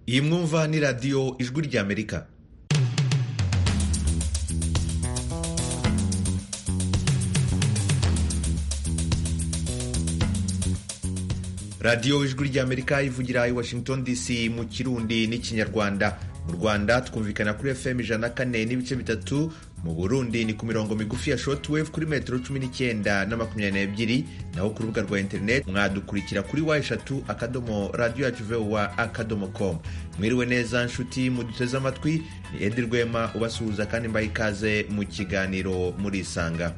iyi mwumva ni radiyo ijwi ry'amerika radiyo ijwi ry'amerika ivugira i washington dc mu kirundi n'ikinyarwanda mu rwanda twumvikana kuri fm ijana na kane n'ibice bitatu mu burundi ni ku mirongo migufi ya shortwave kuri metero cumi n'icyenda na makumyabiri n'ebyiri naho ku rubuga rwa interineti mwadukurikira kuri wa eshatu akadomo radiyo yacu vowa akadomo com mwiriwe neza nshuti muduteze amatwi ni edi rwema ubasuhuza kandi mbaha ikaze mu kiganiro murisanga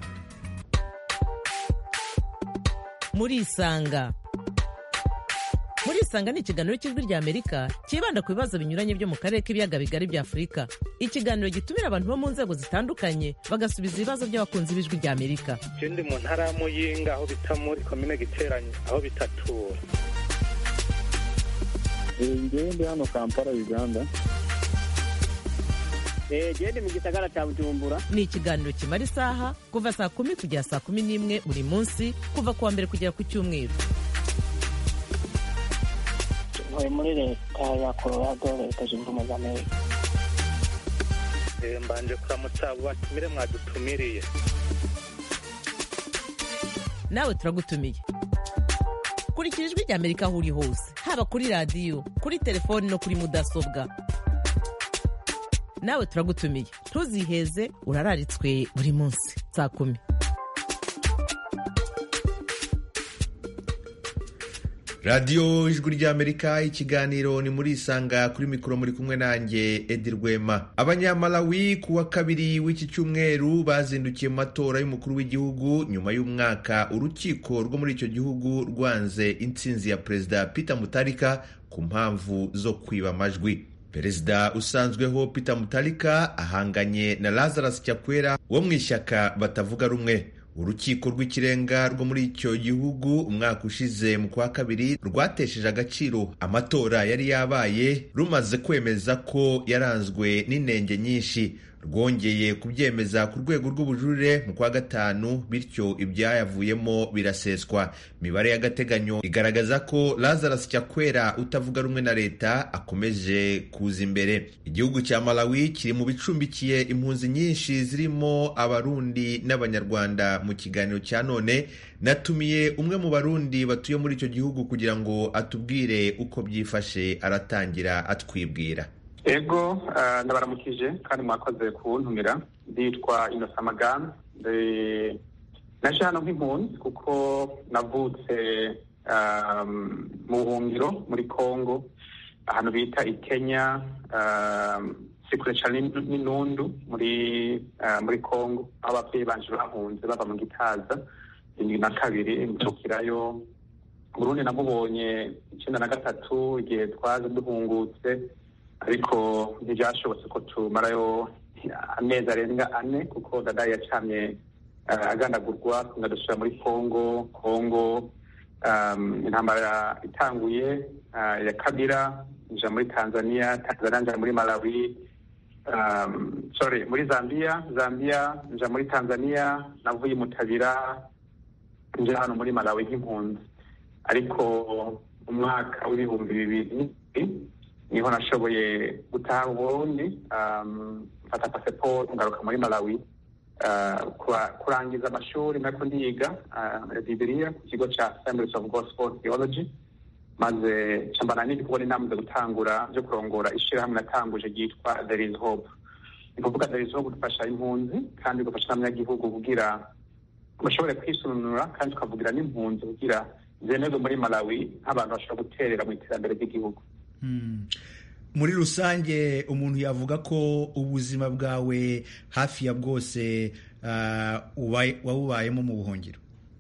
murisanga murisanga ni ikiganiro cy'ijwi rya amerika cyibanda ku bibazo binyuranye byo mu karere k'ibiyaga bigari bya afurika ikiganiro gitumira abantu bo mu nzego zitandukanye bagasubiza ibibazo by'abakunzi b'ijwi rya amerika je ndi mu ntara ya muyinga aho bita muri komine giteranye aho bitatura ngewe ndi hano kampala uganda gende mu gisagara cya bujumbura ni ikiganiro kimara isaha kuva saa kumi kugera saa kumi n'imwe buri munsi kuva ku wa mbere kugera ku cyumweru ntuye muri leta ya colorado leta zunze ubumwe za amerika Eh, mbanje kuramutsa abo batumire mwadutumiriye nawe turagutumiye kurikira ijwi rya amerika aho uri hose haba kuri radiyo kuri telefoni no kuri mudasobwa nawe turagutumiye ntuziheze urararitswe buri munsi saa kumi radiyo ijwi ry'amerika ikiganiro ni muri isanga kuri mikoro muri kumwe nanjye edi rwema abanyamalawi ku wa kabiri w'iki cyumweru bazindukiye mu matora y'umukuru w'igihugu nyuma y'umwaka urukiko rwo muri icyo gihugu rwanze intsinzi ya perezida peter mutarika ku mpamvu zo kwiba amajwi perezida usanzweho peter mutarika ahanganye na lazarus cyakwera wo mu ishyaka batavuga rumwe urukiko rw'ikirenga rwo muri icyo gihugu umwaka ushize mu kwa kabiri rwatesheje agaciro amatora yari yabaye rumaze kwemeza ko yaranzwe n'inenge nyinshi rwongeye kubyemeza ku rwego rw'ubujurire mu kwa gatanu bityo ibyayavuyemo biraseswa imibare y'agateganyo igaragaza ko lazarus cyakwera utavuga rumwe na leta akomeje kuza imbere igihugu cya malawi kiri mu bicumbikiye impunzi nyinshi zirimo abarundi n'abanyarwanda mu kiganiro cya none natumiye umwe mu barundi batuye muri icyo gihugu kugira ngo atubwire uko byifashe aratangira atwibwira ego ah, ndabaramukije kandi mwakoze kuntumira nditwa inosa magana ndi- naje hano nk'impunzi kuko navutse ah, mu buhungiro muri congo ahantu bita i kenya ah, si kure cane n'In- n'inundu muri ah, muri congo aho abavyeyi banje bahunze bava mu gitaza indwi na kabiri mvukirayo burundi namubonye icenda na gatatu igihe twaje duhungutse ariko ntibyashobotse ko tumarayo amezi arenga ane kuko dada yacamye uh, agandagurwa tunadusubira muri congo congo um, intambara itanguye uh, ya kabira nja muri tanzania tanzania nja muri malawi um, sorry muri zambia zambia nja muri tanzania navuye mutabira nja hano muri malawi nk'impunzi ariko umwaka w'ibihumbi bibiri niho nashoboye gutaha uburundi um, mfata pasiporo ngaruka muri malawi uh, kura- kurangiza amashuri nariko ndiga uh, bibiliya ku kigo ca assemblies of gospel theology maze cambana n'indi kubona inama zo gutangura byo kurongora ishirahamwe natanguje ryitwa there is hope ni kuvuga there is hope dufasha impunzi kandi dufasha n'abanyagihugu kugira bashobore kwisununura kandi tukavugira n'impunzi kugira zemerwe muri malawi nk'abantu bashobora guterera mu iterambere ry'igihugu muri rusange umuntu yavuga ko ubuzima bwawe hafi ya bwose ah, ubaye- wabubayemo mu buhungiro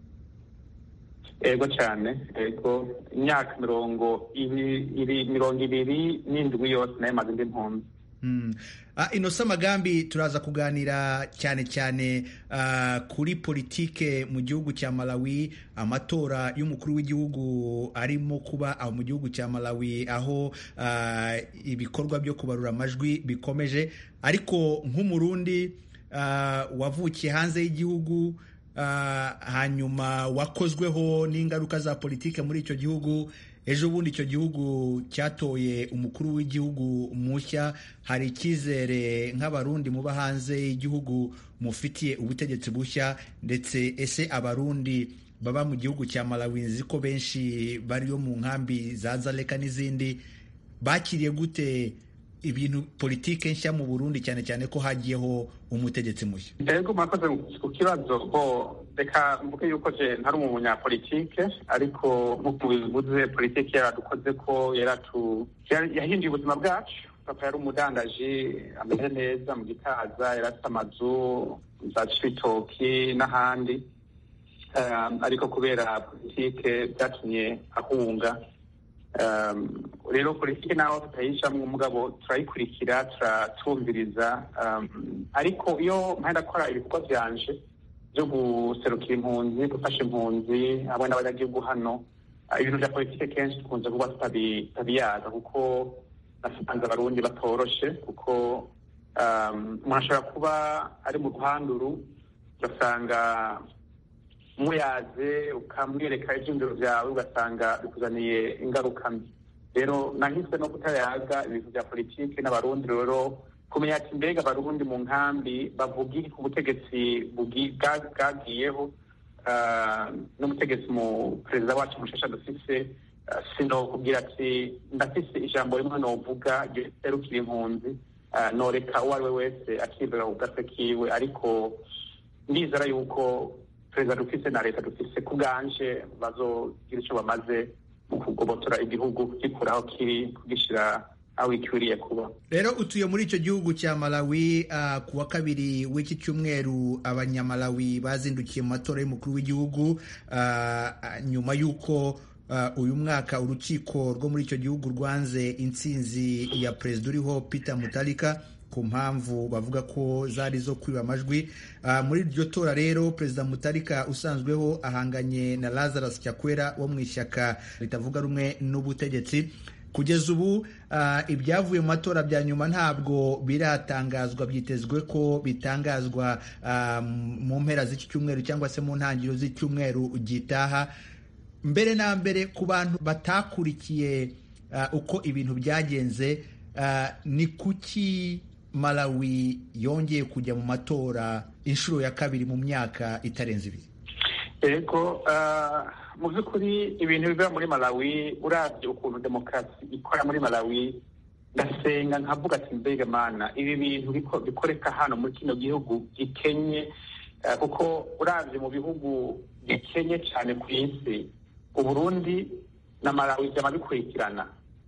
ego cyane ego imyaka mirongo ibi- iri mirongo ibiri n'indwi yose nayo maze ndi mpunzi Mm. Ah, inosa magambi turaza kuganira cyane cyane ah, kuri politike mu gihugu cya malawi amatora y'umukuru w'igihugu arimo kuba aho mu gihugu cya malawi aho ah, ibikorwa byo kubarura amajwi bikomeje ariko nk'umurundi ah, wavukiye hanze y'igihugu ah, hanyuma wakozweho n'ingaruka za politike muri icyo gihugu ejo bundi icyo gihugu cyatoye umukuru w'igihugu mushya hari icyizere nk'abarundi muba hanze y'igihugu mufitiye ubutegetsi bushya ndetse ese abarundi baba mu gihugu cya malawi nzi ko benshi bariyo mu nkambi za zaleka n'izindi bakiriye gute ibintu politike nshya mu burundi cyane cyane ko hagiyeho umutegetsi mushya yego murakoze ku kibazo bo reka mvuge yuko je ntari umunyapolitike ariko nk'uko bivuze politike yaradukoze ko yaratu yahinduye ubuzima bwacu papa yari umudandaji ameze neza mu gitaza yari afite amazu za cibitoki n'ahandi ariko kubera politike byatumye ahunga rero politiki naho tutayijamwo umugabo turayikurikira turatumviriza ariko iyo mpande akora ibikorwa byanje byo guserukira impunzi gufasha impunzi hamwe n'abanyagihugu hano ibintu bya politiki kenshi dukunze kuba tutabiyaza kuko nasanze abarundi batoroshe kuko umuntu ashobora kuba ari mu ruhanduru ugasanga muyaze ukamwereka ibyumviro byawe ugasanga bikuzaniye ingaruka mbi rero nahise no kutayaga ibintu bya politiki n'abarundi rero kumenya ati mbega abarundi mu nkambi bavuga iki ku butegetsi bwagiyeho n'umutegetsi mu perezida wacu mushasha dufise sino kubwira ati ndafise ijambo rimwe novuga riterukira impunzi noreka uwo ari we wese akibera ku gatwe kiwe ariko ndizera yuko perezida dufise na leta dufise ku bwanje bazogira icyo bamaze mu kugobotora igihugu kugikura aho kiri kugishyira aho ikwiriye kuba rero utuye muri icyo gihugu cya malawi uh, ku wa kabiri w'iki cyumweru abanyamalawi bazindukiye mu matora y'umukuru w'igihugu uh, nyuma y'uko uh, uyu mwaka urukiko rwo muri icyo gihugu rwanze intsinzi ya perezida uriho peter mutarika ku mpamvu bavuga ko zari zo kwiba amajwi muri iryo tora rero perezida mutarika usanzweho ahanganye na lazarus cyakwera wo mu ishyaka ritavuga rumwe n'ubutegetsi kugeza ubu ibyavuye mu matora bya nyuma ntabwo biratangazwa byitezwe ko bitangazwa mu mpera z'iki cyumweru cyangwa se mu ntangiriro z'icyumweru gitaha mbere na mbere ku bantu batakurikiye uko ibintu byagenze ni kuki malawi yongeye kujya mu matora inshuro ya kabiri mu myaka itarenze ibiri yego mu by'ukuri ibintu biva muri malawi urabye ukuntu demokarasi ikora muri malawi ndasenga nkavuga ati mbega mana ibi bintu bikoreka hano muri kino gihugu gikenye kuko urabye mu bihugu gikenye cyane ku isi uburundi na malawi byama bikurikirana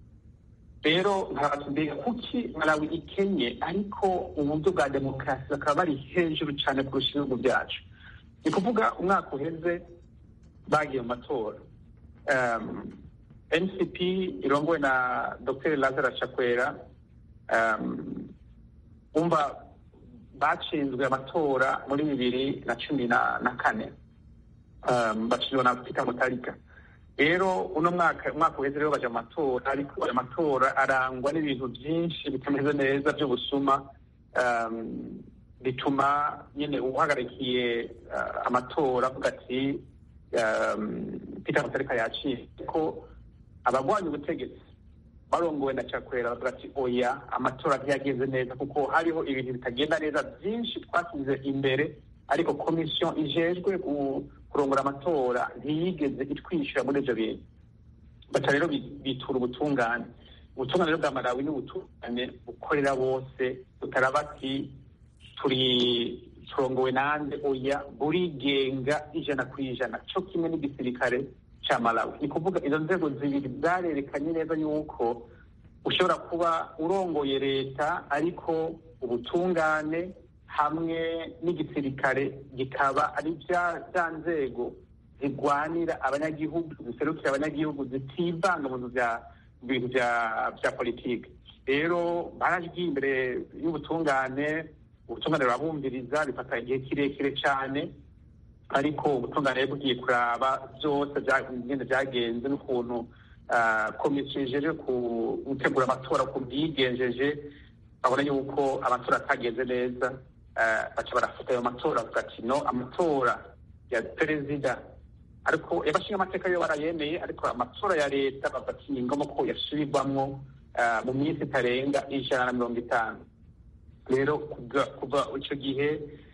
rero mbega kuki malawi ikenye ariko uburyo bwa demokarasi bakaba bari hejuru cyane kurusha ibihugu byacu ni kuvuga umwaka uheze bagiye mu matora ncp irongowe na dr lazara chakwera umva batsinzwe amatora muri bibiri na cumi na kane batsinzwe na peter mutarika rero uno mwaka umwaka uheze rero baje mu matora ariko ayo matora arangwa n'ibintu byinshi bitameze neza by'ubusuma bituma nyine uhagarikiye amatora avuga ati peter mutarika yaciye ko abagwanya ubutegetsi barongowe na cakwera bavuga ati oya amatora ntiyageze neza kuko hariho ibintu bitagenda neza byinshi twasize imbere ariko komisiyo ijejwe kurongora amatora ntiyigeze itwishyura muri ibyo bintu baca rero bitura ubutungane ubutungane rero bwa malawi ni ubutungane bukorera bose butaraba ati turi turongowe nande oya burigenga ijana ku ijana cyo kimwe n'igisirikare cya malawi ni kuvuga izo nzego zibiri zarerekanye neza yuko ushobora kuba urongoye leta ariko ubutungane hamwe n'igisirikare gikaba ari bya nzego zirwanira abanyagihugu ziserukira abanyagihugu zitivanga mu bintu bya politiki rero baragiye imbere y'ubutungane ubutungane burabumviriza bifata igihe kirekire cyane ariko ubutungane bugiye kuraba byose ngende byagenze n'ukuntu komisiyo ijeje gutegura amatora ku byigenjeje babona yuko amatora atagenze neza baca barafata ayo matora bavuga ati no amatora ya perezida ariko abashinga amateka yo barayemeye ariko amatora ya leta bafata ingoma ko yasubirwamwo mu minsi itarenga ijana na mirongo itanu rero kuva icyo gihe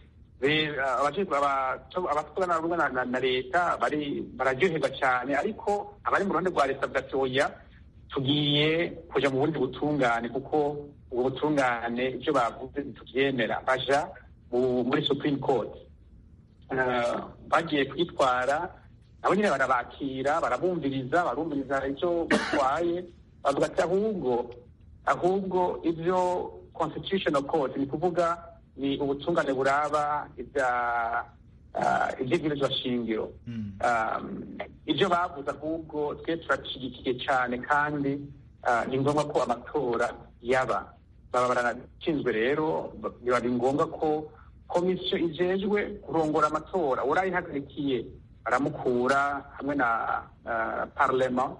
abatwara na leta bararyoherwa cyane ariko abari mu ruhande rwa leta bwatoya tugiye kujya mu bundi butungane kuko ubwo butungane ibyo bavuze ntitubyemera baja muri supreme court bagiye kwitwara nabo nyine barabakira barabumviriza barumviriza icyo batwaye bavuga ati ahubwo ahubwo ibyo constitutional court ni kuvuga ni ubutungane buraba iby'ibwirizwa shingiro ibyo bavuze ahubwo twe turashyigikiye cyane kandi ni ngombwa ko amatora yaba baba baranashinzwe rero biba ngombwa ko komisiyo ijejwe kurongora amatora urayihagarikiye baramukura hamwe na parlema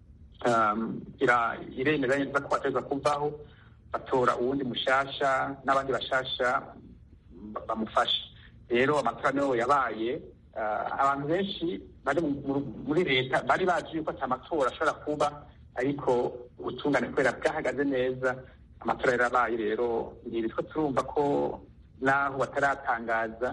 iremeza neza ko bateza kuvaho batora uwundi mushasha n'abandi bashasha bamufasha rero amatora niyo yabaye abantu benshi bari muri leta bari bazi yuko ati amatora ashobora kuba ariko ubutungane kubera bwahagaze neza amatora yarabaye rero ntibitwa turumva ko naho bataratangaza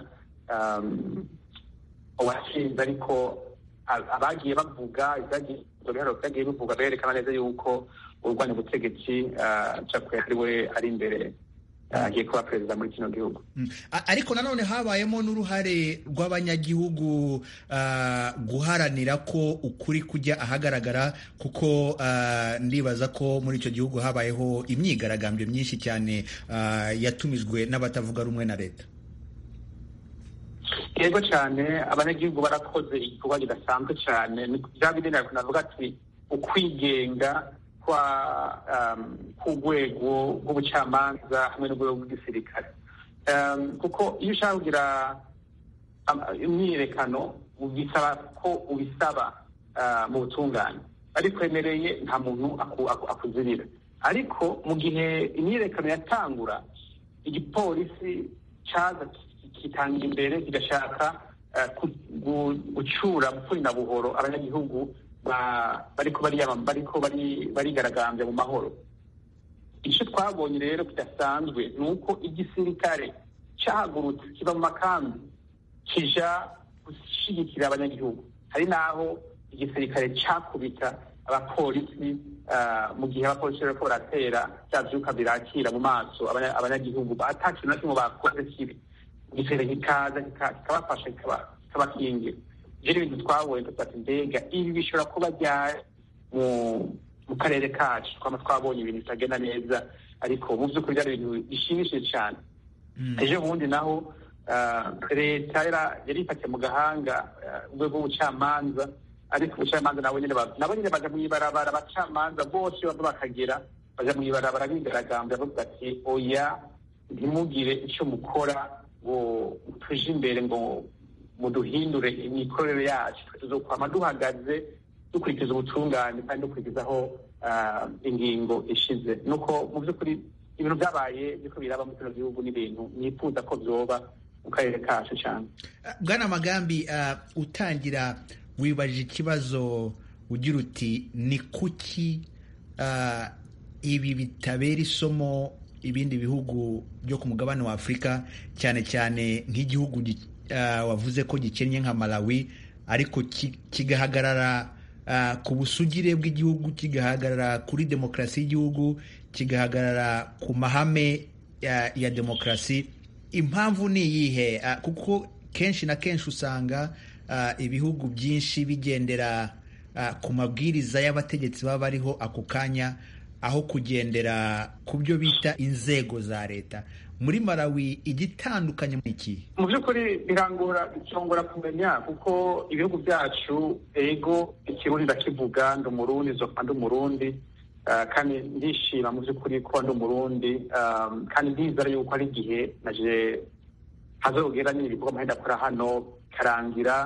uwatsinze ariko abagiye bavuga byagiye bivuga berekana neza yuko urwanya ubutegetsi cakwe ari we ari imbere agiye kuba perezida muri kino gihugu ariko nanone habayemo n'uruhare rw'abanyagihugu guharanira ko ukuri kujya ahagaragara kuko ndibaza ko muri icyo gihugu habayeho imyigaragambyo myinshi cyane yatumijwe n'abatavuga rumwe na leta yego cyane abanyagihugu barakoze igikorwa kidasanzwe cyane bya bindi navuga ati ukwigenga k'urwego rw'ubucamanza hamwe n'urwego rw'igisirikare kuko iyo ushaka kugira imyiyerekano bisaba ko ubisaba mu butungane arikwemereye nta muntu akuzirira ariko mu gihe imyiyerekano yatangura igipolisi cyaza kitanga imbere kigashaka gucura bupfuri na buhoro abanyagihugu bariko bariko barigaragambya mu mahoro icyo twabonye rero kidasanzwe ni uko igisirikare cyahagurutse kiva mu makambi kija gushyigikira abanyagihugu hari n'aho igisirikare cyakubita abapolisi mu gihe abapolisi bariko baratera bya vyuka birakira mu maso abanyagihugu ata kintu na kimwe bakoze kibi igisirikare kikaza kikabafasha kikabakingira rero ibintu twabonye dufata mbega ibi bishobora kuba ryari mu karere kacu twaba twabonye ibintu bitagenda neza ariko mu by'ukuri byari ibintu bishimishije cyane ejo bundi naho leta yari ifatiye mu gahanga urwego rw'ubucamanza ariko ubucamanza nabo nyine nabo nyine baja mu ibarabara abacamanza bose bava bakagera baja mu ibarabara bigaragambya bavuga ati oya ntimugire icyo mukora ngo tuje imbere ngo muduhindure imikorere yacu tuzokwama duhagaze dukurikiza ubutungane kandi dukurikizaho ingingo ishize nuko mu by'ukuri ibintu byabaye biriko biraba mu kino gihugu n'ibintu nifuza ko vyoba mu karere kacu cyane bwana magambi utangira wibajije ikibazo ugira uti ni kuki ibi bitabera isomo ibindi bihugu byo ku mugabane wa afurika cyane cyane nk'igihugu wavuze ko gikennye nka malawi ariko kigahagarara ku busugire bw'igihugu kigahagarara kuri demokarasi y'igihugu kigahagarara ku mahame ya demokarasi impamvu ni iyihe kuko kenshi na kenshi usanga ibihugu byinshi bigendera ku mabwiriza y'abategetsi baba bariho ako kanya aho kugendera ku byo bita inzego za leta muri malawi igitandukanye mu iki mu by'ukuri birangora bicongora kumenya kuko ibihugu byacu ego ikirundi ndakivuga ndi umurundi nzoka ndi umurundi kandi ndishima mu by'ukuri kuba ndi umurundi kandi ndizera yuko ari igihe naje hazogera nyine ibikorwa amahenda akora hano karangira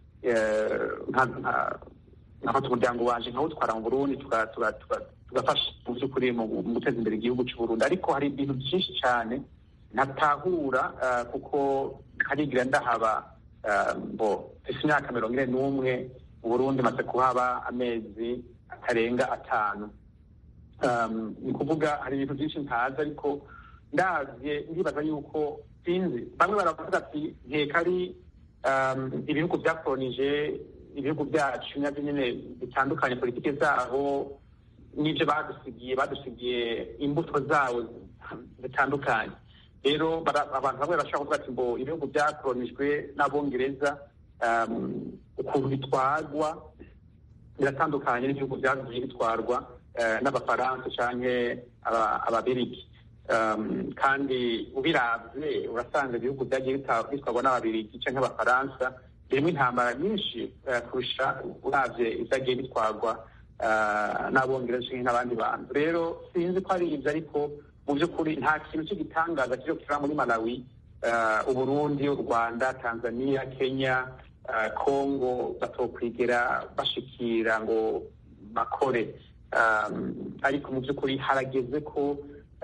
nkafata umuryango wanje nkawutwara mu burundi tugafasha mu by'ukuri mu guteza imbere igihugu cy'uburundi ariko hari ibintu byinshi cyane ntatahura kuko harigira ndahaba bo isi imyaka mirongo ine n'umwe mu burundi maze kuhaba amezi atarenga atanu ni ukuvuga hari ibintu byinshi ntazi ariko ndabye ndibaza yuko sinzi bamwe baravuga ati nkeka ari ibihugu byakoronije ibihugu byacu nabyo nyine bitandukanye politiki zaho n'ibyo badusigiye badusigiye imbuto zawo zitandukanye rero abantu bamwe bashobora kuvuga ati ngo ibihugu byakoronijwe n'abongereza ukuntu bitwarwa biratandukanye n'ibihugu byagiye bitwarwa n'abafaransa cyangwa ababirigi kandi ubirabye urasanga ibihugu byagiye bitwarwa n'ababirigi cyangwa abafaransa birimo intambara nyinshi kurusha urabye ibyagiye bitwarwa n'abongereza cyangwa n'abandi bantu rero sinzi ko ari ibyo ariko mu by'ukuri nta kintu cy'igitangaza kiri kiba muri malawi uburundi u rwanda tanzania kenya kongo batokwigera bashikira ngo bakore ariko mu by'ukuri harageze ko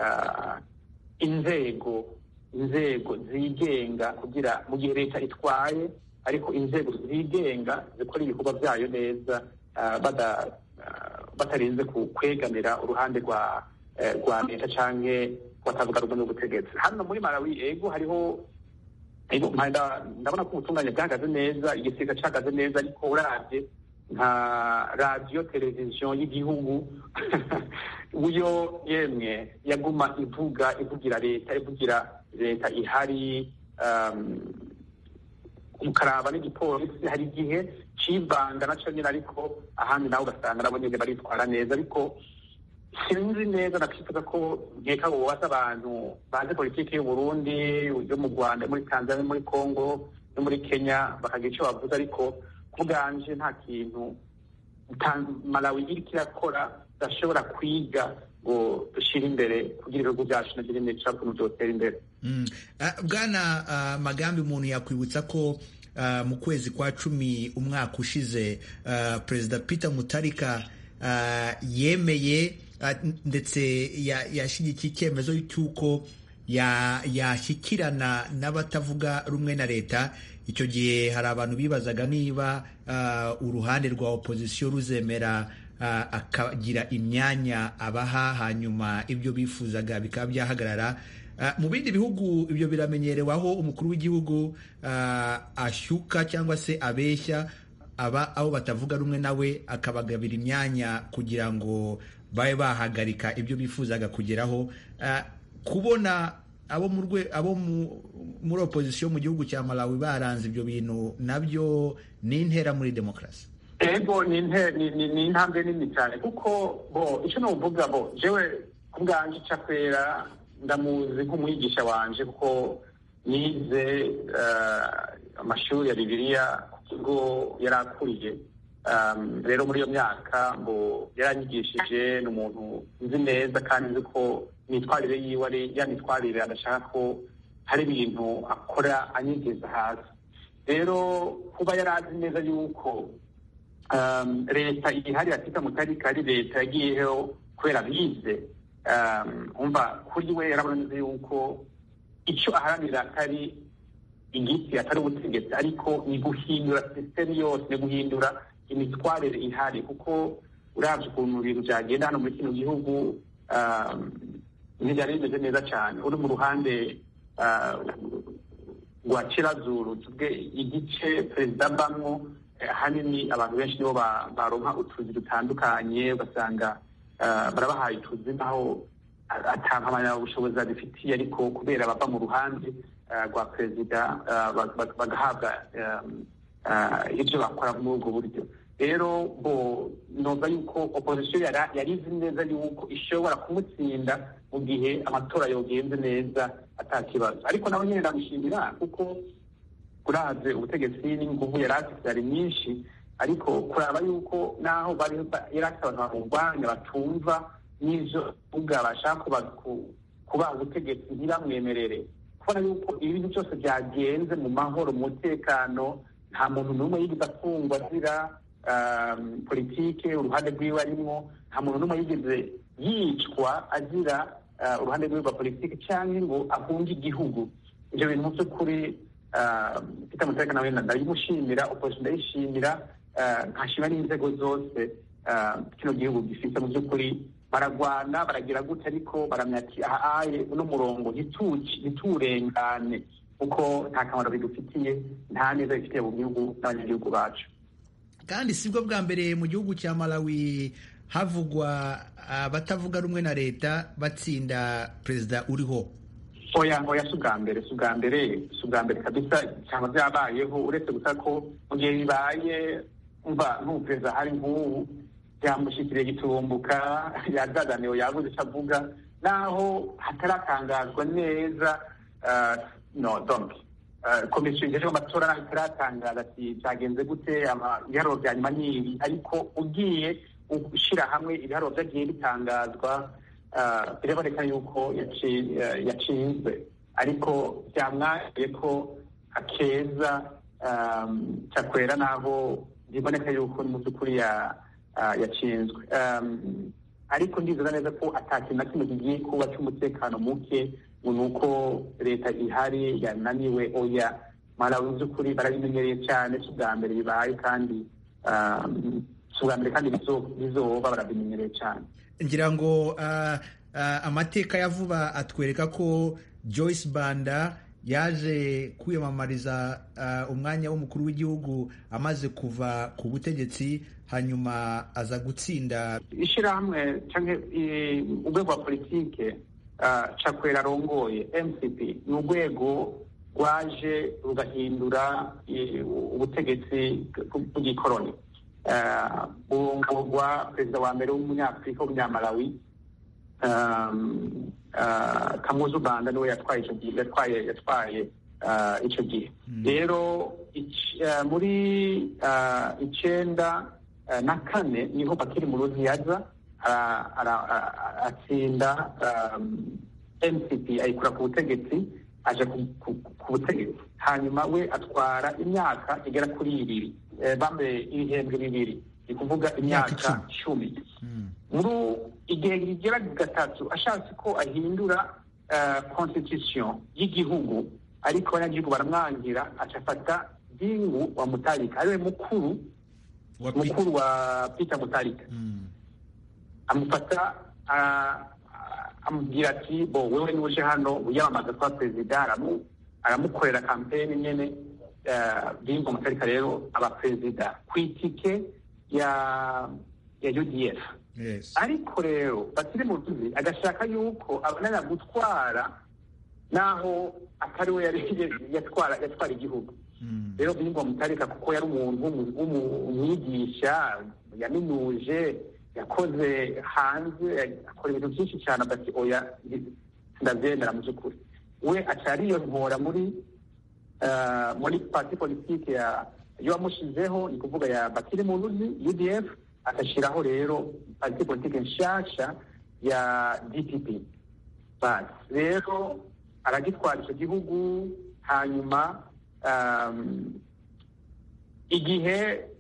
inzego inzego zigenga kugira mu gihe leta itwaye ariko inzego zigenga zikora ibikorwa byayo neza batarinze kwegamira uruhande rwa rwa leta cyangwa batavuga rumwe n'ubutegetsi hano muri malawi ego hariho ndabona ko ubutungane bwahagaze neza igisiga cyahagaze neza ariko urabye nka radiyo televiziyo y'igihugu uyo yemwe yaguma ivuga ivugira leta ivugira leta ihari ukaraba n'igipolisi hari igihe kivanga nacyo nyine ariko ahandi nawe ugasanga nabo nyine baritwara neza ariko sinzi neza nakifuza ko nkeka ngo bubaze abantu bazi politiki y'u Burundi yo mu Rwanda muri Tanzania muri Congo no muri Kenya bakagira icyo bavuze ariko ku bwanje nta kintu Malawi iriko irakora idashobora kwiga ngo dushyire imbere kugira ibihugu byacu nabyo nyine bishobora ukuntu byotera imbere bwana magambi umuntu yakwibutsa ko mu kwezi kwa cumi umwaka ushize perezida peter mutarika yemeye ndetse yashyigikiye icyemezo cy'uko yashyikirana n'abatavuga rumwe na leta icyo gihe hari abantu bibazaga niba uruhande rwa opozisiyo ruzemera akagira imyanya abaha hanyuma ibyo bifuzaga bikaba byahagarara mu bindi bihugu ibyo biramenyerewe aho umukuru w'igihugu ashyuka cyangwa se abeshya aba abo batavuga rumwe nawe akabagabira imyanya kugira ngo babe bahagarika ibyo bifuzaga kugeraho kubona abo mu abo muri opozisiyo mu gihugu cya Malawi baranze ibyo bintu nabyo ni intera muri demokarasi ego ni intambwe nini cyane kuko bo icyo nuvuga bo jewe ku bwanjye icakwera ndamuzi nk'umwigisha wanje kuko nize amashuri ya bibiliya ku kigo yari akuriye rero muri iyo myaka ngo yaranyigishije ni umuntu nzi neza kandi nzi ko imyitwarire yiwe ari ya mitwarire adashaka ko hari ibintu akora anyigeza hasi rero kuba yari azi neza yuko leta ihari ya Peter Mutarika ari leta yagiyeho kubera bize umva kuri we yarabona neza yuko icyo aharanira atari igiti atari ubutegetsi ariko ni guhindura sisiteme yose ni guhindura imitwarire ihari kuko urabye ukuntu ibintu byagenda hano muri kino gihugu ntibyari bimeze neza cyane uri mu ruhande rwa kirazuru tuvuge igice perezida abamwo ahanini abantu benshi nibo baronka utuzi dutandukanye ugasanga barabahaye utuzi naho atampamyabushobozi babifitiye ariko kubera bava mu ruhande rwa perezida bagahabwa ibyo bakora muri ubwo buryo rero bo numva yuko opozisiyo yari izi neza yuko ishobora kumutsinda mu gihe amatora yogenze neza atakibazo ariko nawe nyine ndamushimira kuko uraze ubutegetsi n'inguvu yari afite yari nyinshi ariko kuraba yuko naho bari yari afite abantu bamurwanya batumva n'ivyo uvuga bashaka kuba ubutegetsi ntibamwemerere kubona yuko ibintu byose byagenze mu mahoro mu mutekano nta muntu n'umwe yigeze afungwa azira politike uruhande rwiwe arimwo nta muntu n'umwe yigeze yicwa azira uruhande rwiwe rwa politike cyangwa ngo ahunge igihugu ibyo bintu mu by'ukuri peter mutarika nawe ndayimushimira opposition ndayishimira nkashima n'inzego zose kino gihugu gifite mu by'ukuri baragwana baragira gute ariko baramya ati ahaye uno murongo ntituwurengane kuko nta kamaro bidufitiye nta neza bifitiye mu gihugu n'abanyagihugu bacu kandi sibwo bwa mbere mu gihugu cya malawi havugwa abatavuga rumwe na leta batsinda perezida uriho oya oya si ubwa mbere si ubwa mbere si ubwa mbere kabisa cyangwa byabayeho uretse gusa ko mu gihe bibaye mva nk'umuperezida hari nk'ubu byamushyikiriye gitumbuka yazazaniwe yabuze icyo avuga naho hataratangazwa neza no donc komisiyo igejejwe amatora naho itaratangaza ati byagenze gute ibiharuro bya nyuma ni ibi ariko ugiye ushyira hamwe ibiharuro byagiye bitangazwa biraboneka yuko yatsinzwe ariko byamwaye ko akeza cyakwera n'aho biboneka yuko mu by'ukuri yatsinzwe ariko ndizera neza ko atakintu na kimwe kigiye kuba cy'umutekano muke ni uko leta ihari yananiwe oya malawi mu by'ukuri barabimenyereye cyane si ubwa mbere bibaye kandi si ubwa mbere kandi bizoba barabimenyereye cyane ngira ngo amateka ya vuba atwereka ko Joyce Banda yaje kwiyamamariza umwanya w'umukuru w'igihugu amaze kuva ku butegetsi hanyuma aza gutsinda ishyirahamwe cyangwa urwego rwa politike cakwera arongoye mcp ni urwego rwaje rugahindura ubutegetsi bw'igikoroni urungabo perezida wa mbere w'umunyafurika w'umunyamalawi kamuzu banda niwe yatwaye icyo gihe yatwaye yatwaye icyo gihe rero muri icyenda na kane niho bakiri mu ruziyaza atsinda mcp ayikura ku butegetsi aje ku butegetsi hanyuma we atwara imyaka igera kuri ibiri bambaye ibihembwe bibiri ni kuvuga imyaka cumi muri igihe kigera gatatu ashatse ko ahindura constitution y'igihugu ariko abanyagihugu baramwangira acafata dingu wa mutarika ariwe mukuru mukuru wa peter mutarika amufata amubwira ati bo wewe niwe uje hano wiyamamaza kuba perezida aramukorera kampeni nyene dingu mutarika rero aba perezida ku itike ya ya udf ariko rero bakiri mu tuzi agashaka yuko abananya gutwara naho atari we yatwara yatwara igihugu rero bingwa mutarika kuko yari umuntu w'umwigisha yaminuje yakoze hanze akora ibintu byinshi cyane adati oya ndabyemera mu by'ukuri we acariyo nkora muri muri parti politike ya yamushizeho ni kuvuga ya bakiri mu ntuzi udf agashyiraho rero parti politike nshasha ya dpp basi rero aragitwara icyo gihugu hanyuma igihe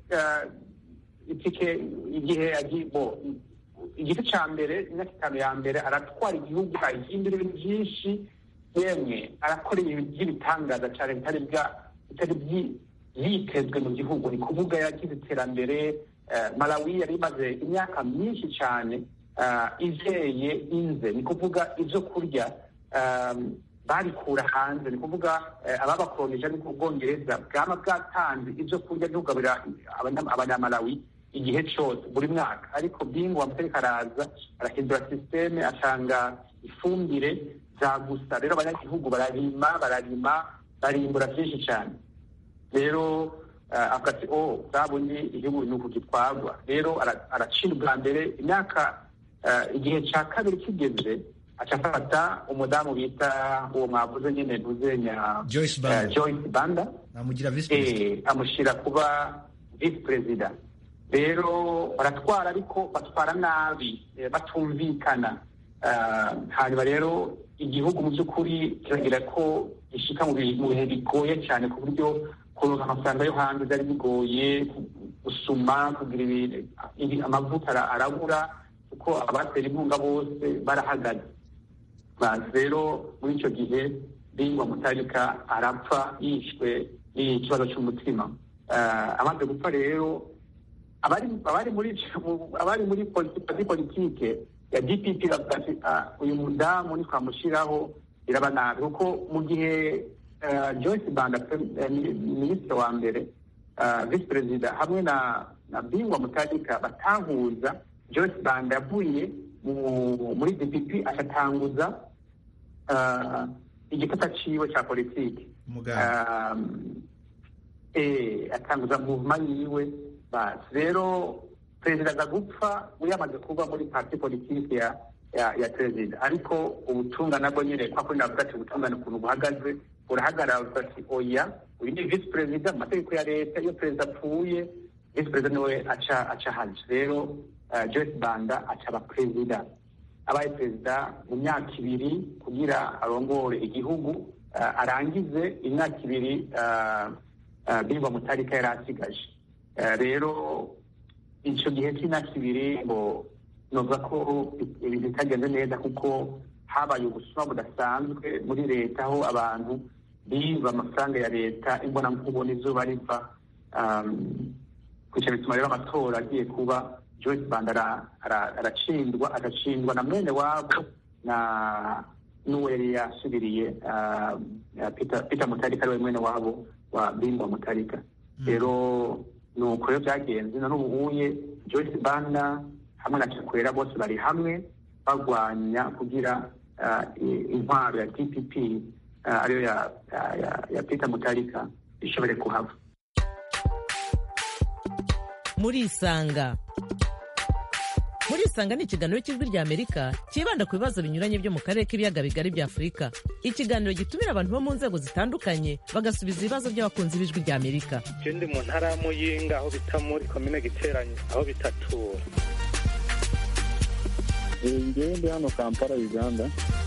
itike igihe bo igice cya mbere imyaka itanu ya mbere aratwara igihugu ahindura ibintu byinshi yemwe arakora ibintu by'ibitangaza cyane bitari bitari yitezwe mu gihugu ni kuvuga yagize iterambere malawi yari imaze imyaka myinshi cyane izeye inze ni kuvuga ibyo kurya babikura hanze ni kuvuga ababakolonije ari ubwongereza bwaba bwatanze ibyo kurya byo kugaburira abanyamalawi igihe cyose buri mwaka ariko bingo amategeko araza arahindura sisiteme atanga ifumbire za gusa rero abanyagihugu bararima bararima barimbura byinshi cyane rero avuga ati o zabundi igihugu ni uku gitwarwa rero aracira ubwa mbere imyaka igihe cya kabiri kigeze acafata umudamu bita uwo mwavuze nyine ntuzenya joyce banda amushyira kuba visi perezida rero baratwara ariko batwara nabi batumvikana hanyuma rero igihugu mu by'ukuri kiragira ko gishika mu bihe bigoye cyane ku buryo kuronka amafaranga yo hanze byari bigoye gusuma kugira amavuta arabura kuko abatera inkunga bose barahagaze rero muri icyo gihe bingwa mutarika arapfa yishwe n'ikibazo cy'umutima amaze gupfa rero abari muri abari muri politike ya dpp bavuga ati uyu mudamu nitwamushyiraho biraba nabi kuko mu gihe joyce banda minisitiri wa mbere visi perezida hamwe na na bingwa mutarika batahuza joyce banda yavuye muri dpp agatanguza igifata ciwe cya politiki atanguza muvuma yiwe basi rero perezida aza gupfa yamaze kuba muri parti politiki ya ya ya perezida ariko ubutunga nabwo nyine kwa kuri navuga ati ubutungane ukuntu buhagaze burahagarara ati oya uyu ni visi perezida mu mategeko ya leta iyo perezida apfuye visi perezida niwe aca aca haje rero joyce banda aca aba perezida abaye perezida mu myaka ibiri kugira arongore igihugu arangize imyaka ibiri bingwa mutarika yari asigaje rero icyo gihe cy'imyaka ibiri ngo novuga ko ibintu bitagenze neza kuko habaye ubusuma budasanzwe muri leta aho abantu biba amafaranga ya leta imbona nkubona izuba riva kwica bituma rero amatora agiye kuba joyce banda aracindwa agacindwa na mwene wabo na n'uwo yari yasubiriye peter mutarika ariwe mwene wabo wa bingwa mutarika rero ni uko rero byagenze na n'ubu uye joyce banda hamwe na cakwera bose bari hamwe barwanya kugira intwaro ya dpp ariyo ya peter mutarika ishobore kuhava murisanga murisanga ni ikiganiro cy'ijwi rya amerika cyibanda ku bibazo binyuranye byo mu karere k'ibiyaga bigari bya afurika ikiganiro gitumira abantu bo mu nzego zitandukanye bagasubiza ibibazo by'abakunzi b'ijwi rya amerika ndi mu ntara ya muyinga aho bita muri komine giteranye aho bitatura ngewe ndi hano kampala uganda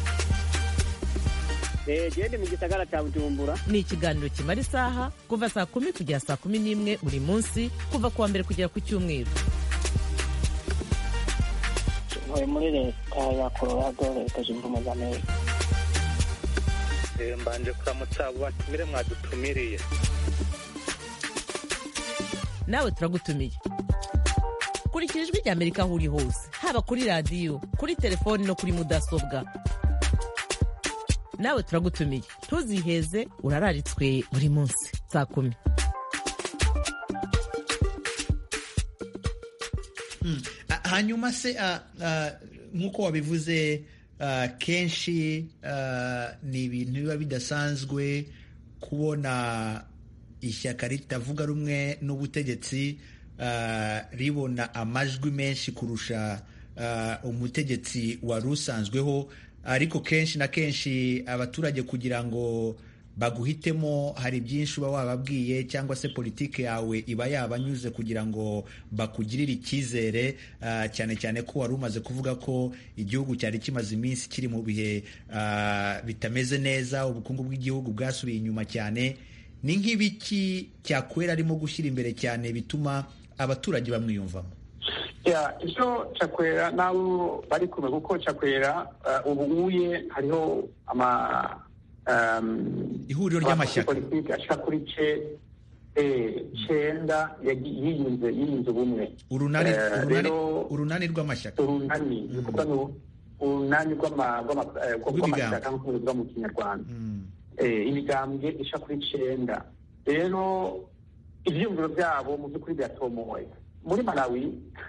gende mu gisagara cya bujumbura ni ikiganiro kimara isaha kuva saa kumi kugera saa kumi n'imwe buri munsi kuva ku wa mbere kugera ku cyumweru ntuye muri leta ya colorado leta zunze ubumwe za amerika mbanje kuramutsa abo batumire mwadutumiriye nawe turagutumiye kurikira ijwi rya amerika aho uri hose haba kuri radiyo kuri telefoni no kuri mudasobwa nawe turagutumiye ntuziheze urararitswe buri munsi saa kumi hanyuma se nk'uko wabivuze kenshi ni ibintu biba bidasanzwe kubona ishyaka ritavuga rumwe n'ubutegetsi ribona amajwi menshi kurusha umutegetsi wari usanzweho ariko kenshi na kenshi abaturage kugira ngo baguhitemo hari byinshi uba wababwiye cyangwa se politiki yawe iba yabanyuze kugira ngo bakugirire icyizere cyane cyane ko wari umaze kuvuga ko igihugu cyari kimaze iminsi kiri mu bihe bitameze neza ubukungu bw'igihugu bwasubiye inyuma cyane ni nk'ibiki cyakwera arimo gushyira imbere cyane bituma abaturage bamwiyumvamo icyo cakwera nabo bari kumwe kuko cakwera ubu uye hariho ama ihuriro ry'amashyaka politiki ashika kuri ce cenda yiyunze yiyunze ubumwe urunani rero urunani rw'amashyaka urunani ni ukuvuga ni urunani rw'amashyaka nk'uko bivuga mu kinyarwanda imigambwe isha kuri cenda rero ivyiyumviro vyabo mu by'ukuri biratomoye muri malawi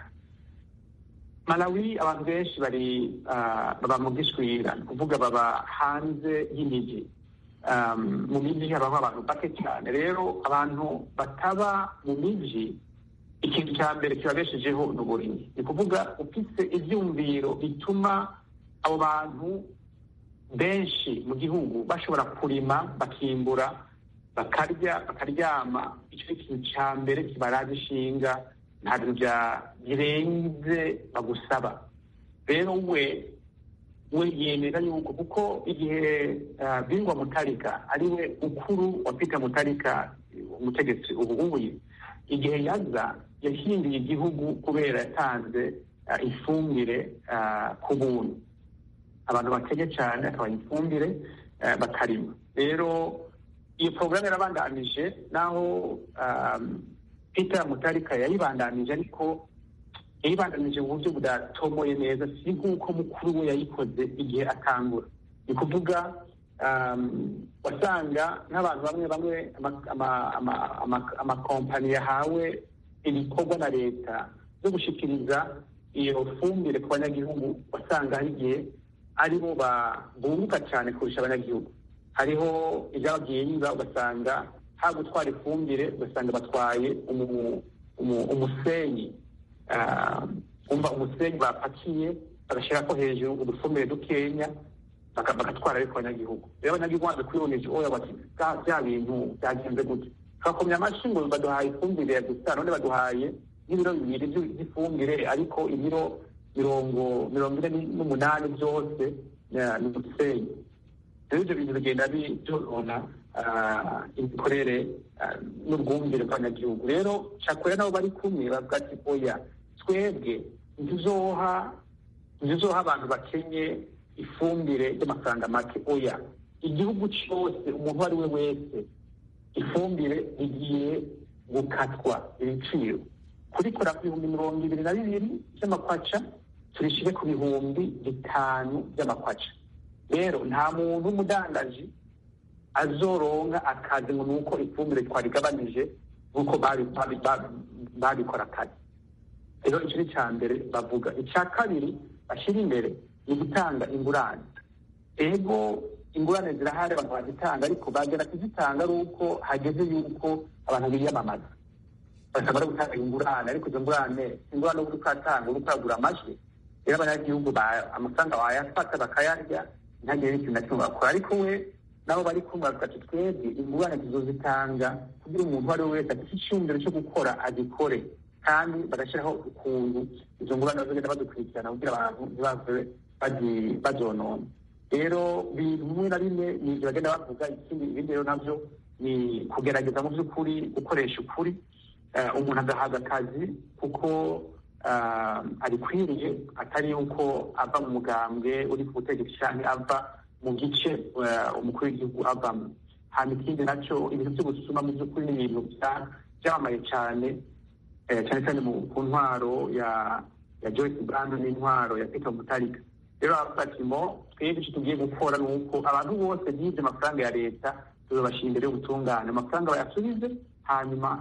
malawi abantu benshi bari baba mu gishwira ni ukuvuga baba hanze y'imijyi mu mijyi habaho abantu bake cyane rero abantu bataba mu mijyi ikintu cya mbere kibabeshejeho ni uburimyi ni ukuvuga ufite ibyumviro bituma abo bantu benshi mu gihugu bashobora kurima bakimbura bakarya bakaryama icyo ni ikintu cya mbere kibaraza ishinga nta bintu birenze bagusaba rero we we yemera yuko kuko igihe bingwa mutarika ari we mukuru wa peter mutarika umutegetsi ubu ngubu igihe yaza yahinduye igihugu kubera yatanze ifumbire ku buntu abantu bakennye cyane akabaha ifumbire bakarima rero iyo porogaramu yarabandanije naho peter mutarika yayibandanije ariko yayibandanije mu buryo budatomoye neza si nk'uko mukuru we yayikoze igihe atangura ni kuvuga wasanga nk'abantu bamwe bamwe amakompani yahawe ibikorwa na leta zo gushikiriza iyo fumbire ku banyagihugu wasanga hari igihe aribo bunguka cyane kurusha abanyagihugu hariho ibyabagiye biba ugasanga ha gutwara ifumbire ugasanga batwaye umusenyi umva umusenyi bapakiye bagashyira ko hejuru udufumbire dukenya bagatwara ariko abanyagihugu rero abanyagihugu baje kwibonesha oya bati bya bintu byagenze gute twakomye amashyi ngo baduhaye ifumbire ya gusa none baduhaye n'ibiro bibiri by'ifumbire ariko ibiro mirongo mirongo ine n'umunani byose ni umusenyi rero ibyo bintu bigenda byonona imikorere n'ubwumvire bw'abanyagihugu rero cyakora nabo bari kumwe bavuga ati oya twebwe ntizoha ntizoha abantu bakenye ifumbire y'amafaranga make oya igihugu cyose umuntu uwo ari we wese ifumbire igiye gukatwa ibiciro kurikora ku bihumbi mirongo ibiri na bibiri by'amakwaca turishyire ku bihumbi bitanu by'amakwaca rero nta muntu w'umudandaji azoronka akazi ngo ni uko ifumbire twarigabanije nk'uko babikora kare rero icyo ni icya mbere bavuga icya kabiri bashyira imbere ni gutanga ingurane ego ingurane zirahari abantu bazitanga ariko bagera kuzitanga ari uko hageze yuko abantu biyamamaza basaba no gutanga ingurane ariko izo ngurane ingurane uri ukatanga uri ukagura amajwi rero abanyagihugu amafaranga wayafata bakayarya ntagire n'ikintu na kimwe bakora ariko we nabo bari kumva bavuga ati twebwe ingurane tuzozitanga kugira umuntu uwo ari we wese afite icyumviro cyo gukora agikore kandi bagashyiraho ukuntu izo ngurane bazagenda badukurikirana kugira abantu ntibave bazonona rero bimwe na bimwe ni ibyo bagenda bavuga ikindi ibindi rero nabyo ni kugerageza mu by'ukuri gukoresha ukuri umuntu agahabwa akazi kuko abikwiriye atari yuko ava mu mugambwe uri ku butegetsi cyane ava mu gice umukuru w'igihugu avamo hanyuma ikindi nacyo ibintu byo gusuma mu by'ukuri ni ibintu byamamaye cyane cyane cyane ku ntwaro ya ya joyce brando n'intwaro ya peter mutarika rero baravuga ati mo twebwe icyo tugiye gukora ni uko abantu bose bibye amafaranga ya leta tuzabashyira imbere y'ubutungane amafaranga bayasubize hanyuma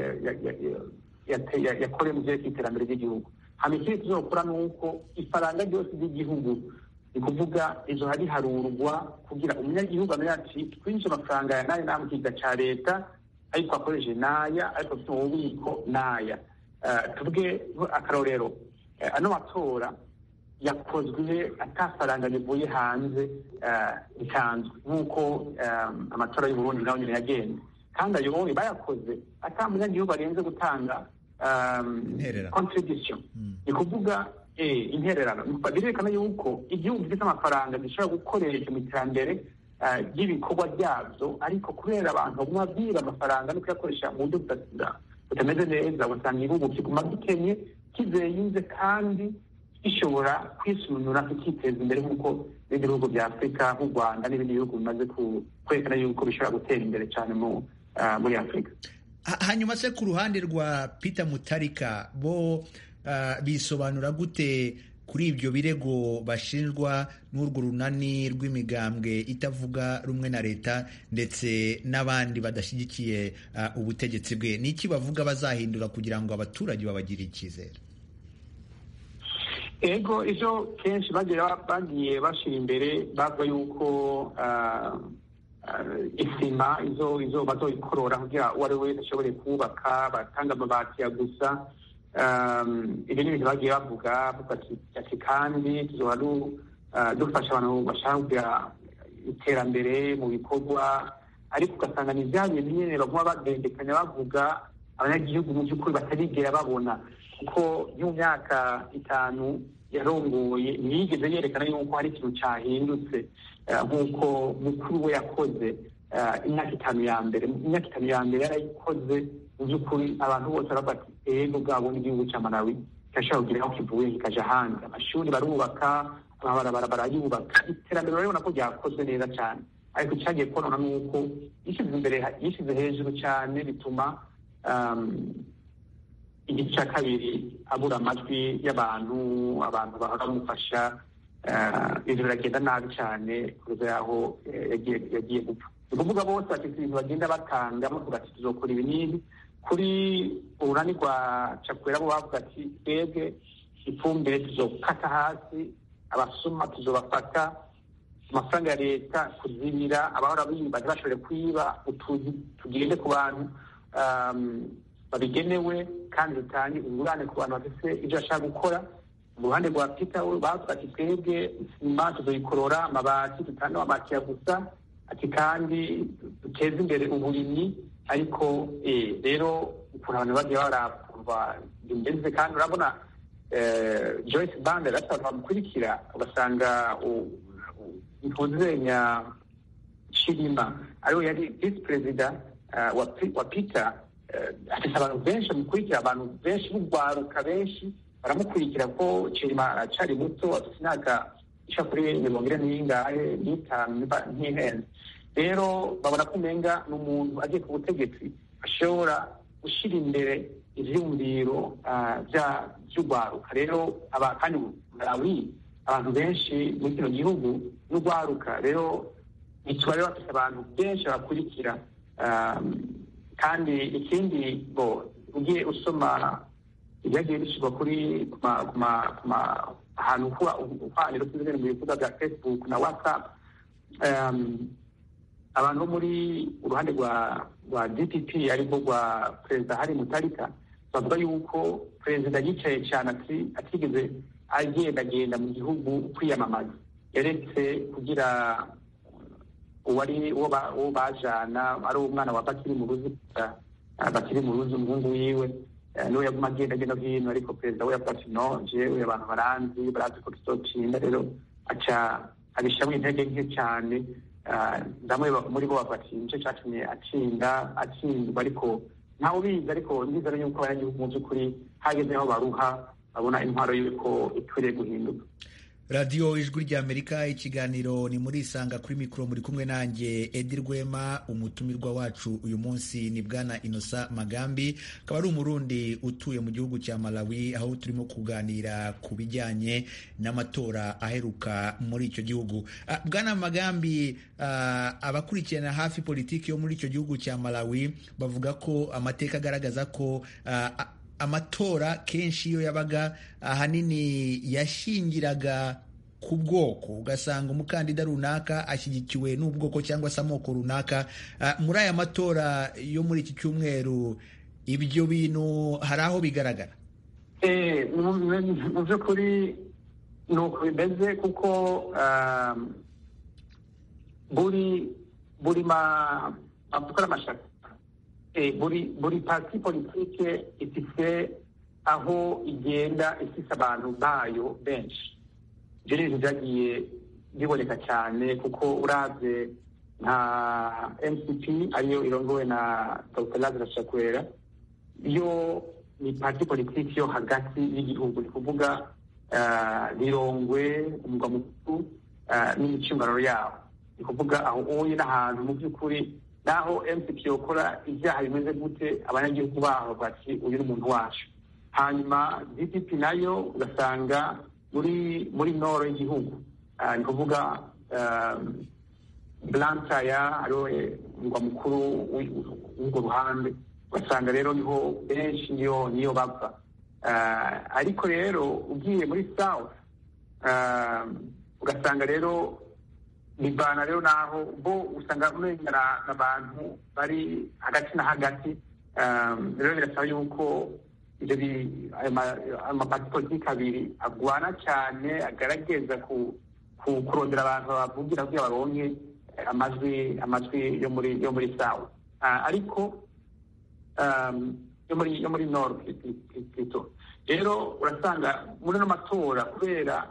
yakore mu byerekeye iterambere ry'igihugu hanyuma ikindi tuzokora ni uko ifaranga ryose ry'igihugu ni kuvuga izo hari harurwa kugira umunyagihugu amenye ati twinjiye amafaranga ya n'aya mu kigega cya leta ariko akoresheje n'aya ariko afite ububiko n'aya tuvuge akarorero ano matora yakozwe atafaranga rivuye hanze risanzwe nk'uko amatora y'uburundi nayo nyine yagenze kandi ayo wowe bayakoze ata munyagihugu arenze gutanga contribution ni kuvuga intererano birerekana yuko igihugu gifite amafaranga gishobora gukoresha mu iterambere ry'ibikorwa byabyo ariko kubera abantu baguma biba amafaranga no kuyakoresha mu buryo butameze neza ugasanga igihugu kiguma gikenye kizeyinze kandi gishobora kwisunura kikiteza imbere nk'uko ibindi bihugu bya afurika nk'u rwanda n'ibindi bihugu bimaze kwerekana yuko bishobora gutera imbere cyane muri afurika hanyuma se ku ruhande rwa peter mutarika bo bisobanura gute kuri ibyo birego bashinjwa n'urwo runani rw'imigambwe itavuga rumwe na leta ndetse n'abandi badashyigikiye ubutegetsi bwe ni iki bavuga bazahindura kugira ngo abaturage babagire icyizere ego ejo kenshi bagiye bashyira imbere bavuga yuko isima izo izo bazoyikorora kugira uwo ari we wese ashobore kubaka batanga amabati ya gusa ibi ni ibintu bagiye bavuga ati kandi tuzoba dufasha abantu bashaka kugira iterambere mu bikorwa ariko ugasanga ni bya bintu nyine baguma bagendekanya bavuga abanyagihugu mu by'ukuri batarigera babona kuko mu myaka itanu yarongoye ntiyigeze yerekana yuko hari ikintu cyahindutse nk'uko mukuru we yakoze imyaka itanu ya mbere imyaka itanu ya mbere yarayikoze mu by'ukuri abantu bose baravuga ati ego bwabo n'igihugu cya malawi kirashobora kugira aho kivuye kikaja ahandi amashuri barubaka amabarabara barayubaka iterambere urabona ko ryakozwe neza cyane ariko icyagiye konona ni uko yishyize imbere yishyize hejuru cyane bituma igice cya kabiri abura amajwi y'abantu abantu bahora bamufasha ibintu biragenda nabi cyane kugeza yaho yagiye gupfa ni ukuvuga bose bafite ibintu bagenda batanga bavuga ati tuzokora ibi n'ibi kuri urunani rwa cakwera bo bavuga ati twebwe ifumbire tuzokata hasi abasuma tuzobafata amafaranga ya leta kuzibira abahora biba ntibashobore kwiba utuzi tugende ku bantu babigenewe kandi dutange ingurane ku bantu bafite ibyo bashaka gukora mu ruhande rwa pita we bavuga ati twebwe isima tuzoyikorora amabati dutange amabati ya gusa ati kandi duteze imbere uburimyi ariko rero ukuntu abantu bagiye barakumva bimeze kandi urabona joyce bande rero abantu bamukurikira ugasanga ntuzenya shirima ariwe yari visi perezida wa peter afite abantu benshi bamukurikira abantu benshi b'urwaruka benshi baramukurikira ko shirima aracari muto afite imyaka isha kuri mirongo ine n'ingahe n'itanu ntihenze rero babona ko umenga ni umuntu agiye ku butegetsi ashobora gushyira imbere ivyumviro vy'urwaruka rero kandi malawi abantu benshi muri kino gihugu n'urwaruka rero ntituba rero bafite abantu benshi bakurikira kandi ikindi bo ugiye usoma ibyagiye bishyirwa kuri ahantu uhwaniro kuri mu bibuga bya facebook na whatsapp abantu bo muri uruhande rwa rwa dpp ariko rwa perezida hari mutarika bavuga yuko perezida yicaye cyane atigeze agendagenda mu gihugu kwiyamamaza yaretse kugira uwari uwo bajana ari umwana wa bakiri mu ruzi bakiri mu ruzi umuhungu wiwe niwe yaguma agenda agenda hino ariko perezida we yavuga ati no jewe abantu baranzi barazi ko tuzotinda rero aca abishyiramo intege nke cyane bamwe muri bo bavuga ati nicyo cyatumye atsinda atsindwa ariko ntawe ubizi ariko ndizera yuko abanyagihugu mu by'ukuri hageze aho baruha babona intwaro y'uko ikwiriye guhinduka radiyo ijwi ry'amerika ikiganiro ni muri isanga kuri mikoro muri kumwe nanjye edi rwema umutumirwa wacu uyu munsi ni bwana inosa magambi akaba ari umurundi utuye mu gihugu cya malawi aho turimo kuganira ku bijyanye n'amatora aheruka muri icyo gihugu bwana magambi abakurikirana hafi politiki yo muri icyo gihugu cya malawi bavuga ko amateka agaragaza ko amatora kenshi iyo yabaga ahanini yashingiraga ku bwoko ugasanga umukandida runaka ashyigikiwe n'ubwoko cyangwa se amoko runaka muri aya matora yo muri iki cyumweru ibyo bintu hari aho bigaragara mu by'ukuri ni uko bimeze kuko buri buri gukora amashyaka buri buri pati politike ifite aho igenda ifite abantu bayo benshi ibyo ni ibintu byagiye biboneka cyane kuko urabye nka mcp ariyo irongowe na dr lazarus chakwera yo ni pati politiki yo hagati y'igihugu ni kuvuga rirongwe umugwa mukuru n'imicungararo yawo ni kuvuga aho uye n'ahantu mu by'ukuri naho mcp yokora ibyaha bimeze gute abanyagihugu baho bati uyu ni umuntu wacu hanyuma dpp nayo ugasanga muri muri noro y'igihugu ni kuvuga blansaya ariwe umugwa mukuru w'urwo ruhande ugasanga rero niho benshi niyo niyo bava ariko rero ugiye muri south ugasanga rero bivana rero naho bo usanga umenya n'abantu bari hagati na hagati rero birasaba yuko ibyo amapati politiki abiri agwana cyane agaragaza kurondera abantu bavugira kugira baronke amajwi amajwi yo muri yo muri sawa ariko yo muri yo muri nord plutôt rero urasanga muri no matora kubera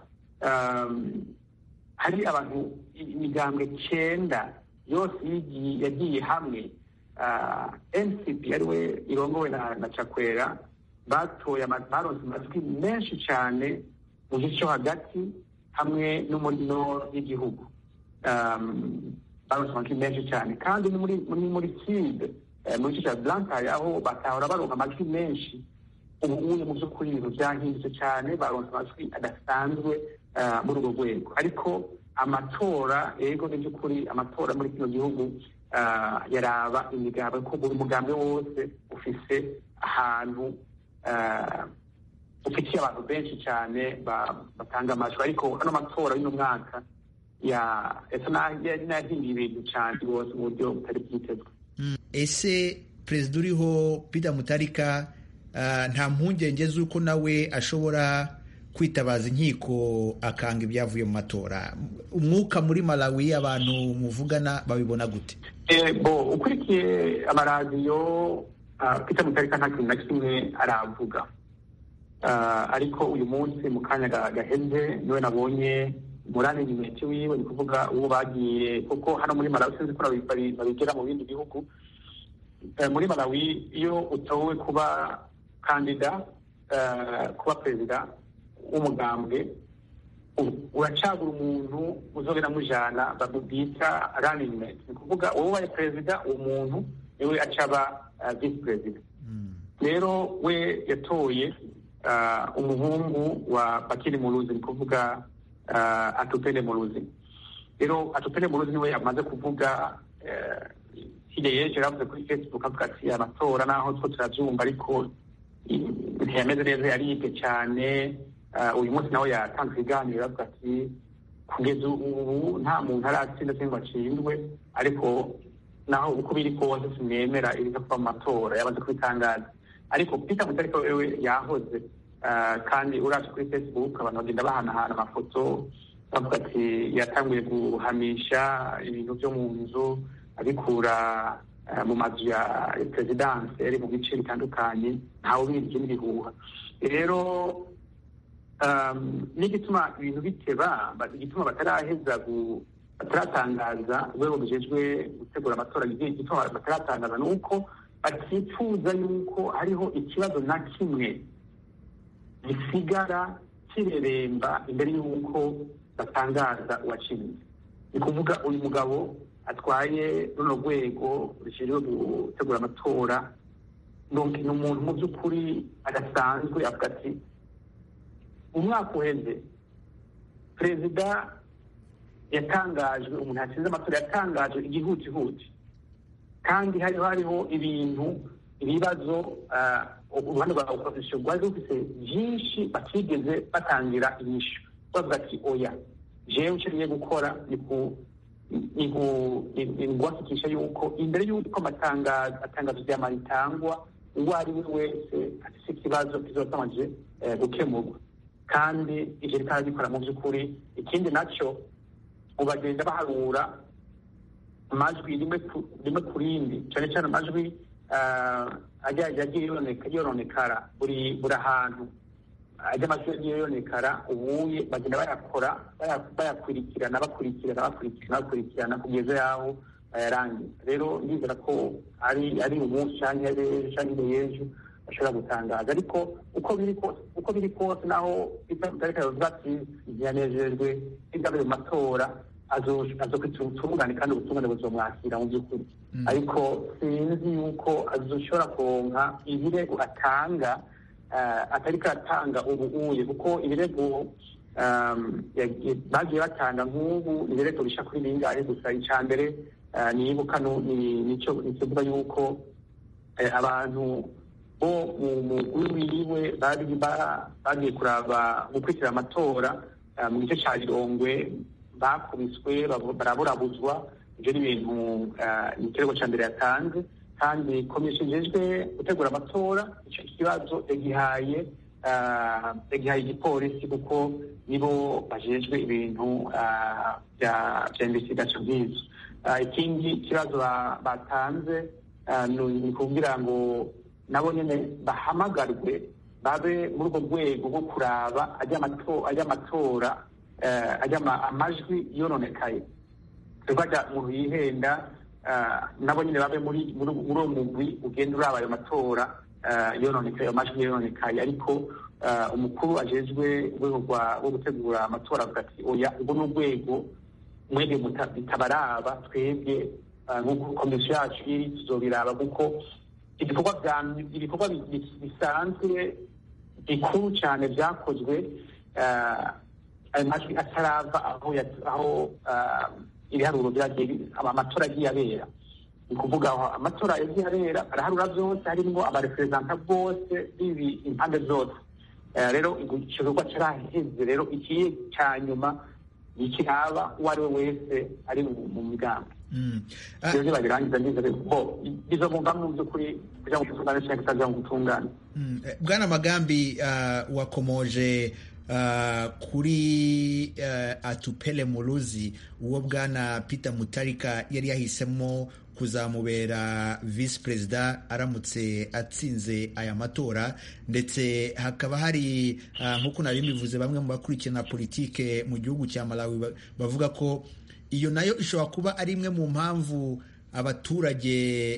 hari abantu imigambwe cyenda yose yagiye hamwe ncp ariwe irongowe na cakwera batoye baronse amajwi menshi cyane mu gice cyo hagati hamwe no muri nord y'igihugu baronse amajwi menshi cyane kandi ni muri muri muri side muri gice cya blankaye aho batahora baronka amajwi menshi ubu uye mu by'ukuri ibintu byahindutse cyane baronse amajwi adasanzwe muri urwo rwego ariko amatora yego ni by'ukuri amatora muri kino gihugu yaraba imigambi ko buri mugambi wose ufise ahantu ufitiye abantu benshi cyane batanga amajwi ariko ano matora y'uno mwaka ese nahinduye ibintu cyane rwose mu buryo butari bwitezwe ese perezida uriho Peter Mutarika nta mpungenge z'uko nawe ashobora kwitabaza inkiko akanga ibyavuye mu matora umwuka muri malawi abantu muvugana babibona gute bo ukurikiye amaradiyo Peter Mutarika nta kintu na kimwe aravuga ariko uyu munsi mu kanya gaheze niwe nabonye murane nimeti wiwe ni kuvuga uwo bagiye kuko hano muri malawi sinzi ko babigera mu bindi bihugu muri malawi iyo utowe kuba kandida kuba perezida w'umugambwe uracagura umuntu uzogera mujana bita running mate ni kuvuga wowe ubaye perezida uwo muntu niwe acaba visi perezida rero we yatoye umuhungu wa bakiri muruzi ni kuvuga atupele muruzi rero atupele muruzi niwe amaze kuvuga hirya yejo yaravuze kuri facebook avuga ati amatora naho two turabyumva ariko ntiyameze neza yaribwe cyane uyu munsi nawe yatanze ibiganiro avuga ati kugeza ubu nta muntu aratsinda cyangwa acindwe ariko naho uko biri kose simwemera ibiza kuba mu matora yamaze kubitangaza ariko peter mutariko wewe yahoze kandi uraje kuri facebook abantu bagenda bahanahana amafoto bavuga ati yatanguye guhamisha ibintu byo mu nzu abikura mu mazu ya perezidanse ari mu bice bitandukanye ntawe ubizi n'ibihuha rero n'igituma ibintu biteba igituma bataraheza bataratangaza urwego rujejwe gutegura amatora igituma bataratangaza ni uko batifuza yuko hariho ikibazo na kimwe gisigara kireremba imbere y'uko batangaza uwatsinze ni kuvuga uyu mugabo atwaye runo rwego rushinzwe gutegura amatora ni umuntu mu by'ukuri adasanzwe avuga ati umwaka uheze perezida yatangajwe umuntu yatsinze amatora yatangajwe igihutihuti kandi hariho hariho ibintu ibibazo uruhande rwa opozisiyo rwari rufite byinshi batigeze batangira inyishu bavuga ati oya jewe icyo ngiye gukora ni guhakikisha yuko imbere y'uko amatangazo ryama ritangwa uwo ari we wese afite ikibazo kizotamanje gukemurwa kandi ivyo rikaba rikora mu by'ukuri ikindi nacyo ubu bagenda baharura amajwi rimwe ku rindi cyane cyane amajwi yagiye yononekara buri ahantu ajya amajwi yagiye yonekara ubuye bagenda bayakora bayakurikirana bakurikirana bakurikirana bakurikirana kugeza yaho bayarangiza rero ndizera ko ari ari umunsi cyangwa ejo cyangwa ejo bashobora gutangaza ariko uko biri kose uko biri kose naho itariki yavuga ati ntiyanejejwe n'ibyavuye mu matora azokwita ubutungane kandi ubutungane buzomwakira mu by'ukuri ariko sinzi yuko azoshobora kuronka ibirego atanga atariko atanga ubu uye kuko ibirego bagiye batanga nk'ubu ni ibirego bisha kuri bingahe gusa icya mbere nibuka nicyo kivuga yuko abantu bo mu mugwi wiwe bagiye kuraba gukurikira amatora mu gice cya rirongwe bakubiswe baraburabuzwa ibyo ni ibintu ni ikirego cya mbere yatanze kandi komisiyo ijejwe gutegura amatora icyo kibazo yagihaye yagihaye igipolisi kuko nibo bajejwe ibintu bya investigation nk'izo ikindi kibazo batanze ni kugira ngo nabo nyine bahamagarwe babe muri urwo rwego rwo kuraba ajya amatora ajya amajwi yononekaye tuvuga umuntu yihenda nabo nyine babe muri uwo mugwi ugenda uraba ayo matora yononekaye ayo majwi yononekaye ariko umukuru ajejwe urwego rwo gutegura amatora avuga ati oya urwo ni urwego mwebwe bitabaraba twebwe nk'uko komisiyo yacu iri tuzobiraba kuko ibikorwa bisanzwe bikuru cyane byakozwe ayo majwi atarava aho ibiharuro byagiye amatora agiye abera ni ukuvuga aho amatora yagiye abera araharura byose harimo abareperezanta bose bibi impande zose rero igikorwa cyaraheze rero ikiye cya nyuma nikiraba uwo ari we wese ari mu migambi rero nibabirangiza neza bo bizogomba mu by'ukuri kugira ngo utungane cyangwa kutagira ngo utungane bwana magambi wakomoje kuri atupele muruzi uwo bwana peter mutarika yari yahisemo kuzamubera visi perezida aramutse atsinze aya matora ndetse hakaba hari nk'uko nari bivuze bamwe mu bakurikirana politike mu gihugu cya malawi bavuga ko iyo nayo ishobora kuba ari imwe mu mpamvu abaturage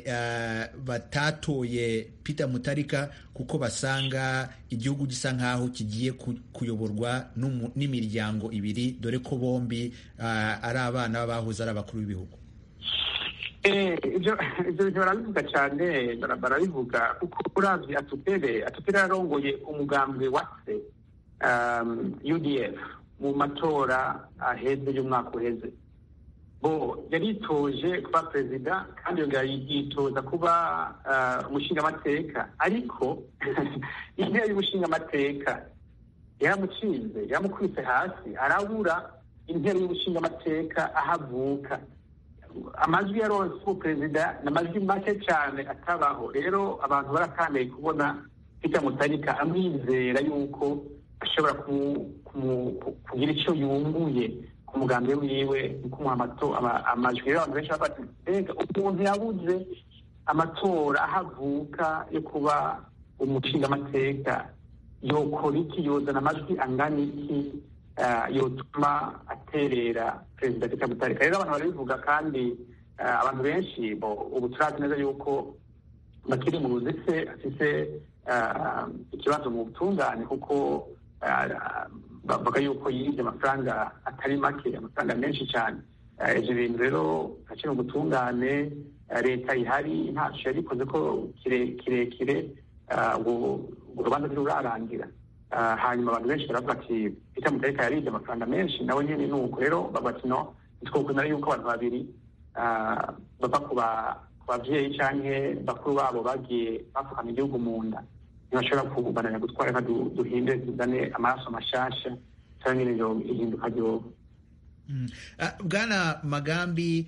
batatoye peter mutarika kuko basanga igihugu gisa nk'aho kigiye kuyoborwa n'imiryango ibiri dore ko bombi ari abana b'abahoze ari abakuru b'ibihugu ibyo bintu barabivuga cyane barabivuga kuko uravye atupere atupere yarongoye umugambwe wa se udf mu matora aheze y'umwaka uheze bo yaritoje kuba perezida kandi yongera yitoza kuba umushingamateka ariko intebe y'umushingamateka yaramucinze yaramukubise hasi arabura intebe y'umushingamateka ahavuka amajwi yaronse ubu perezida ni amajwi make cyane atabaho rero abantu barakaneye kubona peter mutarika amwizera yuko ashobora kugira icyo yunguye ku mugambi wiwe mu kumuha amajwi rero abantu benshi bafata mbega umuntu yabuze amatora ahavuka yo kuba umushingamateka yokora iki yozana amajwi angana iki yotuma aterera perezida peter mutarika rero abantu barabivuga kandi abantu benshi ubu turazi neza yuko bakiri mu ruzi se afise ikibazo mu butungane kuko bavuga yuko yibye amafaranga atari make amafaranga menshi cyane ibyo bintu rero akiri mu butungane leta ihari ntacyo yabikoze ko kirekire ngo urubanza ntirurarangira hanyuma abantu benshi baravuga ati peter mutarika yaribye amafaranga menshi nawe nyine ni uko rero bavuga ati no ntitwokwemera yuko abantu babiri bava ku babyeyi cyangwa bakuru babo bagiye bapfukama igihugu mu nda ntibashobora kubananya gutwara nka duhinde tuzane amaraso mashasha cyangwa nyine ihinduka ryoba bwana magambi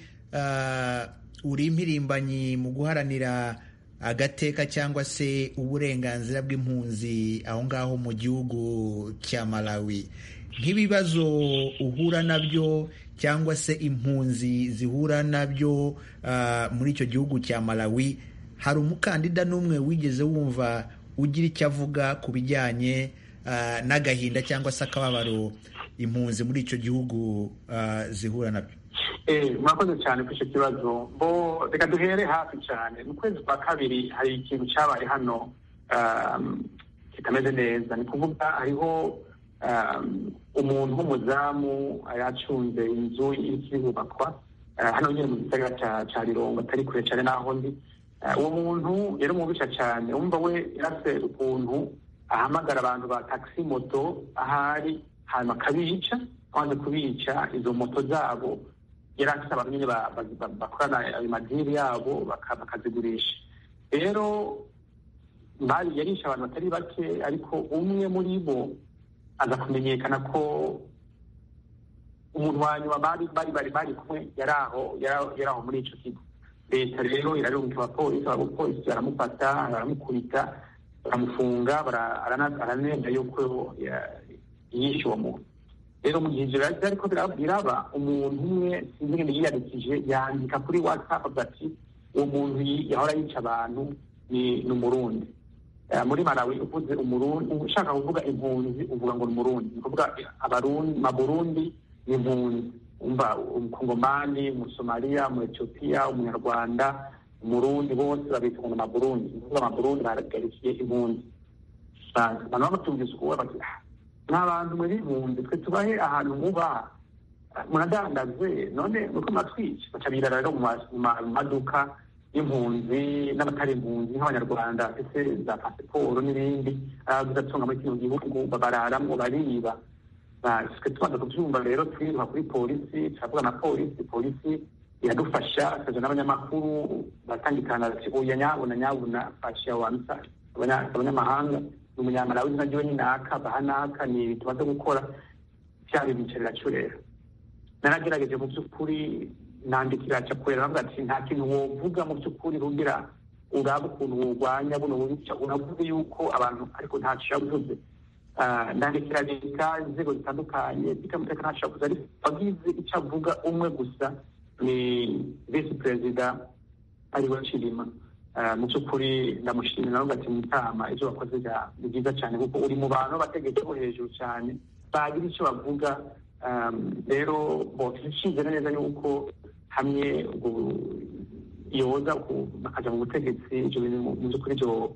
uri impirimbanyi mu guharanira agateka cyangwa se uburenganzira bw'impunzi aho ngaho mu gihugu cya malawi nk'ibibazo uhura nabyo cyangwa se impunzi zihura nabyo muri icyo gihugu cya malawi hari umukandida n'umwe wigeze wumva ugira icyo avuga ku bijyanye n'agahinda cyangwa se akababaro impunzi muri icyo gihugu zihura nabyo murakoze cyane kuri icyo kibazo bo reka duhere hafi cyane mu kwezi kwa kabiri hari ikintu cyabaye hano kitameze neza ni kuvuga hariho umuntu w'umuzamu yacunze inzu ikiri kubakwa hano nyine mu gisagara cya rirongo atari kure cyane n'aho ndi uwo muntu yari umubisha cyane wumva we yarase ukuntu ahamagara abantu ba taxi moto ahari hanyuma akabica amaze kubica izo moto zabo yari afite abantu nyine bakorana ayo madiri yabo bakazigurisha rero yarisha abantu batari bake ariko umwe muri bo aza kumenyekana ko umuntu wa nyuma bari bari bari bari kumwe yari aho yari aho muri icyo kigo leta rero irarunga abapolisi abapolisi baramufata baramukubita baramufunga aranemba yuko yishe uwo muntu rero mu gihe ibyo ariko biraba umuntu umwe sinzi ngene yiyandikije yandika kuri whatsapp avuga ati uwo muntu yahora yica abantu ni umurundi muri malawi uvuze umurundi ushaka kuvuga impunzi uvuga ngo ni umurundi ni ukuvuga amaburundi ni impunzi umva umukongomani umusomaliya umu etiyopiya umunyarwanda umurundi bose babita ngo ni amaburundi ni ukuvuga amaburundi baragarikiye impunzi abantu bamutumvise ukuwe bati nta bantu muri impunzi twe tubahe ahantu muba muradandaze none nuko matwica baca birara rero mu maduka y'impunzi n'abatari impunzi nk'abanyarwanda ndetse za pasiporo n'ibindi bigatunga muri kino gihugu bararamwo bariba twe tubanza kubyumva rero twiruha kuri polisi turavuga na polisi polisi iradufasha tukaja n'abanyamakuru batangikana bati oya nyabuna nyabuna fasha wansa abanyamahanga ni umunyamalawi izina ryiwe ni naka baha naka ni ibi tumaze gukora vyaba ibicarira curera naragerageje mu by'ukuri nandikira cakurera navuga ati nta kintu wovuga mu by'ukuri rugira uraba ukuntu wurwanya buno bubica unavuze yuko abantu ariko ntaco yavuze ndandikira leta inzego zitandukanye zikamutekano ntaco yavuze ariko wagize ico avuga umwe gusa ni visi perezida ariwe Chilima mu by'ukuri ndamushimira navuga ati mutama ibyo wakoze ni byiza cyane kuko uri mu bantu bategetse bo hejuru cyane bagira icyo bavuga rero twishimye neza yuko hamwe yoza bakajya mu butegetsi ibyo bintu mu by'ukuri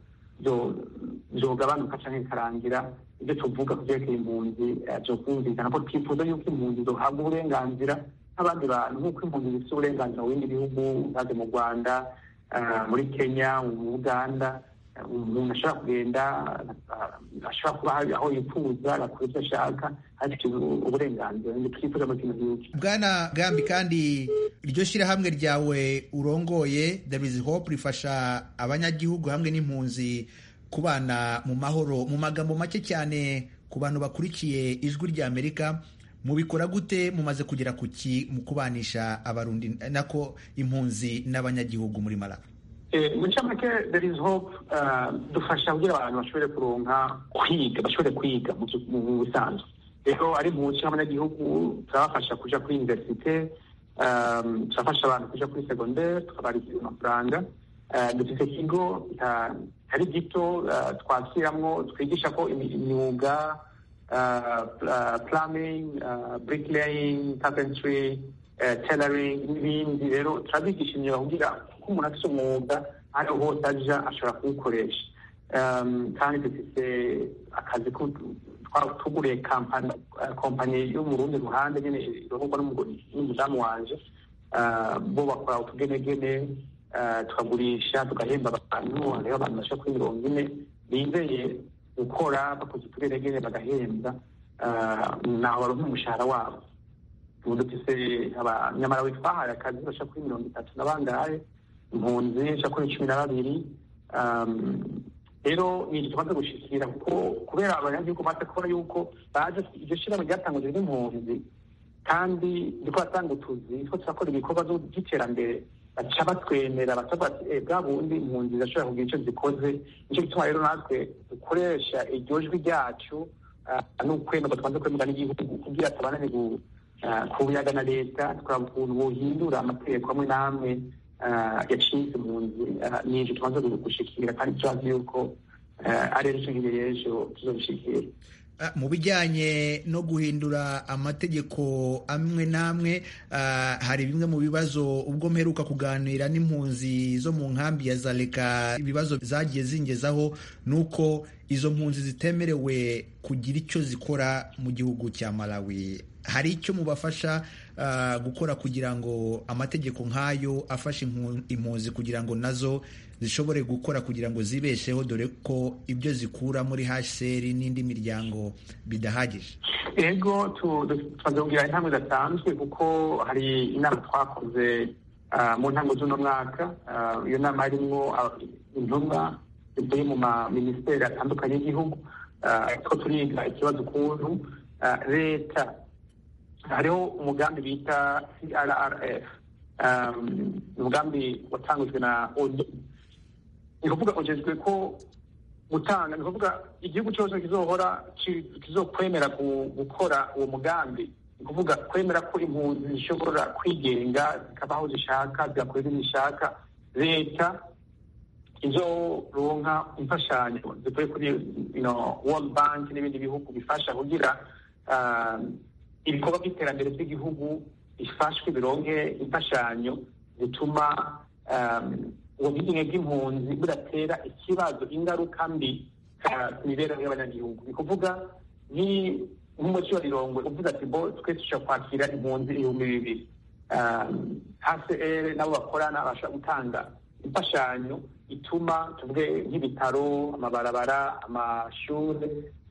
byogabanuka cyangwa bikarangira ibyo tuvuga ku byerekeye impunzi byo kumvikana ko twifuza yuko impunzi zohabwa uburenganzira nk'abandi bantu nk'uko impunzi zifite uburenganzira mu bindi bihugu baze mu rwanda muri kenya mu uganda umuntu ashobora kugenda ashobora kuba hari aho yifuza agakora ibyo ashaka afite uburenganzira twifuza muri kino gihugu bwana gambi kandi iryo shyirahamwe ryawe urongoye there is hope rifasha abanyagihugu hamwe n'impunzi kubana mu mahoro mu magambo make cyane ku bantu bakurikiye ijwi rya amerika mubikora gute mumaze kugera ku ki mu kubanisha abarundi nako impunzi n'abanyagihugu muri malawi mu ncamake there is hope dufasha kugira abantu bashobore kuronka kwiga bashobore kwiga mu busanzwe rero ari mu nce nk'abanyagihugu turabafasha kuja kuri universite turafasha abantu kuja kuri segondere tukabarikira amafaranga dufite ikigo kitari gito twakiramwo twigisha ko imyuga plumbing bricklaying carpentry tailoring n'ibindi rero turabigisha imyuga kugira ko umuntu afite umwuga ariho hose aja ashobora kuwukoresha kandi dufite akazi tuguriye kompanyi yo mu rundi ruhande nyine irohorwa n'umudamu wanje bo bakora utugenegene tukagurisha tugahemba abantu hariho abantu bashaka kuri mirongo ine bizeye gukora bakoze utugenegene bagahembwa naho baronka umushahara wabo ubu dufise abanyamarawi twahaye akazi bashaka kuri mirongo itatu na bangahe impunzi bashaka kuri cumi na babiri rero ni iki tumaze gushikira kuko kubera abanyagihugu bamaze kubona yuko baje iryo shyirahamwe ryatangujwe n'impunzi kandi riko batanga utuzi two turakora ibikorwa by'iterambere baca batwemera bakavuga ati bwa bundi impunzi zirashobora kugira icyo zikoze nicyo gituma rero natwe dukoresha iryo jwi ryacu n'ukwemerwa tumaze kwemerwa n'igihugu kugira tubanane kubuyaga na leta tukaraba ukuntu bohindura amategeko amwe n'amwe yacize impunzi ni ivyo tumaze gushikira kandi turazi yuko ari ejo nk'iyo y'ejo tuzobishikira mu bijyanye no guhindura amategeko amwe n'amwe hari bimwe mu bibazo ubwo mperuka kuganira n'impunzi zo mu nkambi ya zaleka ibibazo zagiye zingezaho ni uko izo mpunzi zitemerewe kugira icyo zikora mu gihugu cya malawi hari icyo mubafasha gukora kugira ngo amategeko nk'ayo afashe impunzi kugira ngo nazo zishobore gukora kugira ngo zibesheho dore ko ibyo zikura muri hcr n'indi miryango bidahagije ego tumaze kugira intambwe zidasanzwe kuko hari inama twakoze mu ntango z'uno mwaka iyo nama harimwo intumwa zivuye mu maminisiteri atandukanye y'igihugu two turiga ikibazo ukuntu leta hariho umugambi bita crrf umugambi watangujwe na onu ni kuvuga ugejwe ko gutanga ni kuvuga igihugu cyose kizohora kizokwemera gukora uwo mugambi ni kuvuga kwemera ko impunzi zishobora kwigenga zikaba aho zishaka zigakora ibyo zishaka leta izoronka imfashanyo zivuye kuri world bank n'ibindi bihugu bifasha kugira ibikorwa by'iterambere by'igihugu bifashwe bironke imfashanyo zituma ubu bwigenge bw'impunzi budatera ikibazo ingaruka mbi ku mibereho y'abanyagihugu ni kuvuga nk'umuco wa rirongwe uvuze ati bo twe dushobora kwakira impunzi ibihumbi bibiri hcr nabo bakorana bashobora gutanga imfashanyo ituma tuvuge nk'ibitaro amabarabara amashuri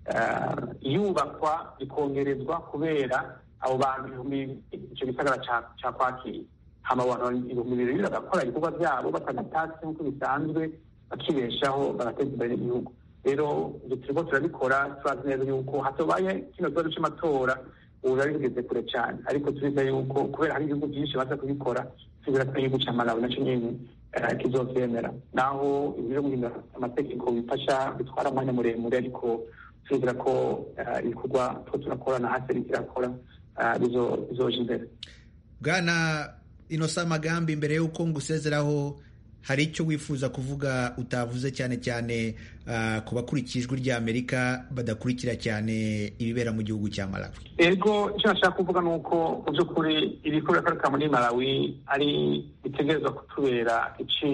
yubakwa bikongerezwa kubera abo bantu ibihumbi icyo gisagara cyakwakira hama abantu ibihumbi bibiri bagakora ibikorwa byabo batagatatse nk'uko bisanzwe bakibeshaho bagateza imbere igihugu rero ibyo turimo turabikora turazi neza yuko hatabaye kino kibazo cy'amatora ubu biba bigeze kure cyane ariko turiza yuko kubera hari ibihugu byinshi baza kubikora tubwira ko igihugu cya malawi nacyo nyine kizobyemera naho ibyo guhindura amategeko bifasha bitwara umwanya muremure ariko turizera ko ibikorwa two turakora na hasi irakora bizoja imbere bwana inosa amagambi mbere y'uko ngusezeraho hari icyo wifuza kuvuga utavuze cyane cyane ku bakurikiye ijwi rya amerika badakurikira cyane ibibera mu gihugu cya malawi ego icyo nashaka kuvuga ni uko mu by'ukuri ibikorwa bikorerwa muri malawi ari bitegerezwa kutubera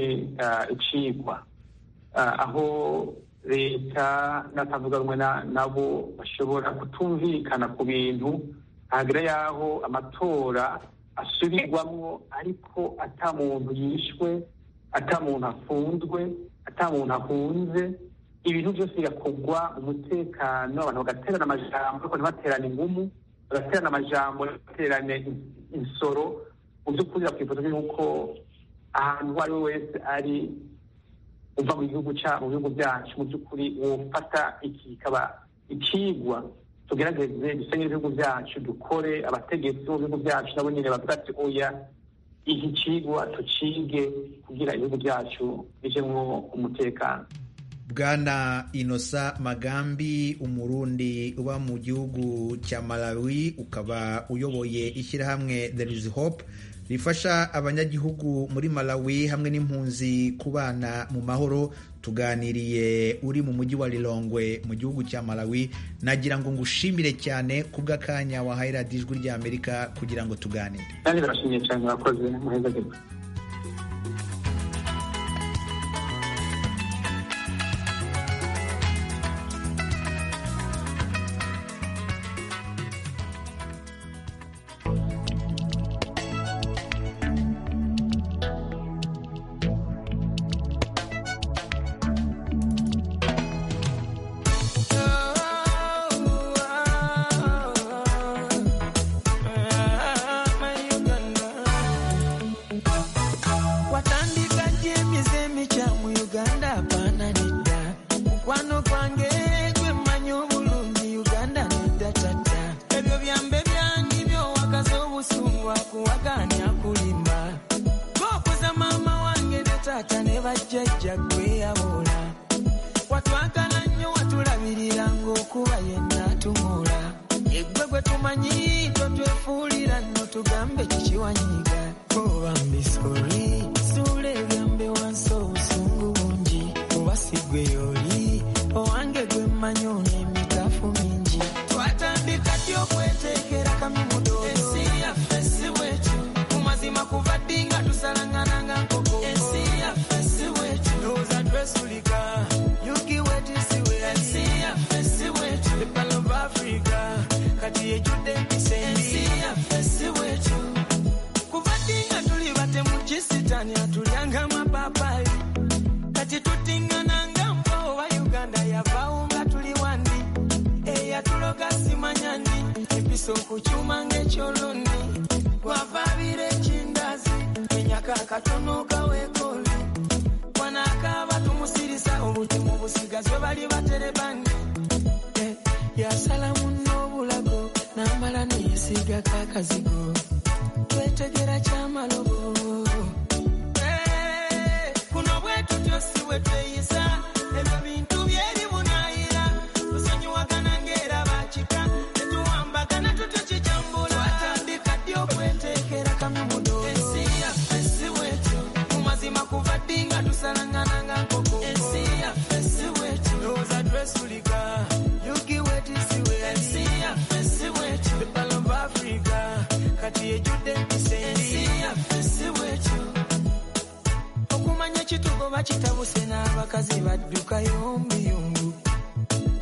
icigwa aho leta n'atavuga rumwe nabo bashobora kutumvikana ku bintu hagira yaho amatora asubirwamo ariko ata muntu yishwe ata muntu afunzwe ata muntu ahunze ibintu byose bigakorwa umutekano abantu bagaterana amajambo ariko ntibaterane ingumu bagaterana amajambo baterane insoro mu by'ukuri bakifuza yuko ahantu uwo ari we wese ari uva mu gihugu mu bihugu byacu mu by'ukuri wofata iki kikaba ikigwa tugerageze dusenye ibihugu byacu dukore abategetsi bo bihugu byacu nabo nyine bavuga ati oya iki kigwa tucige kugira ibihugu byacu bijemwo umutekano bwana inosa magambi umurundi uba mu gihugu cya malawi ukaba uyoboye ishyirahamwe there is hope rifasha abanyagihugu muri malawi hamwe n'impunzi kubana mu mahoro tuganiriye uri mu mujyi wa rirongwe mu gihugu cya malawi nagira ngo ngushimire cyane kubw'akanya wahaye radiyo ijwi rya amerika kugira ngo tuganire kandi barashimiye cyane murakoze muheza gito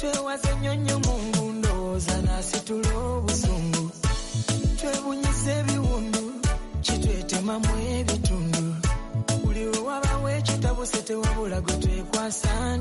twewaze nnyonnyo mu ngundooza naasitula obusungu twebunyiza ebiwundu kitwetemamu ebitundu buli we wabawo ekitabuse tewabula gwe twekwasa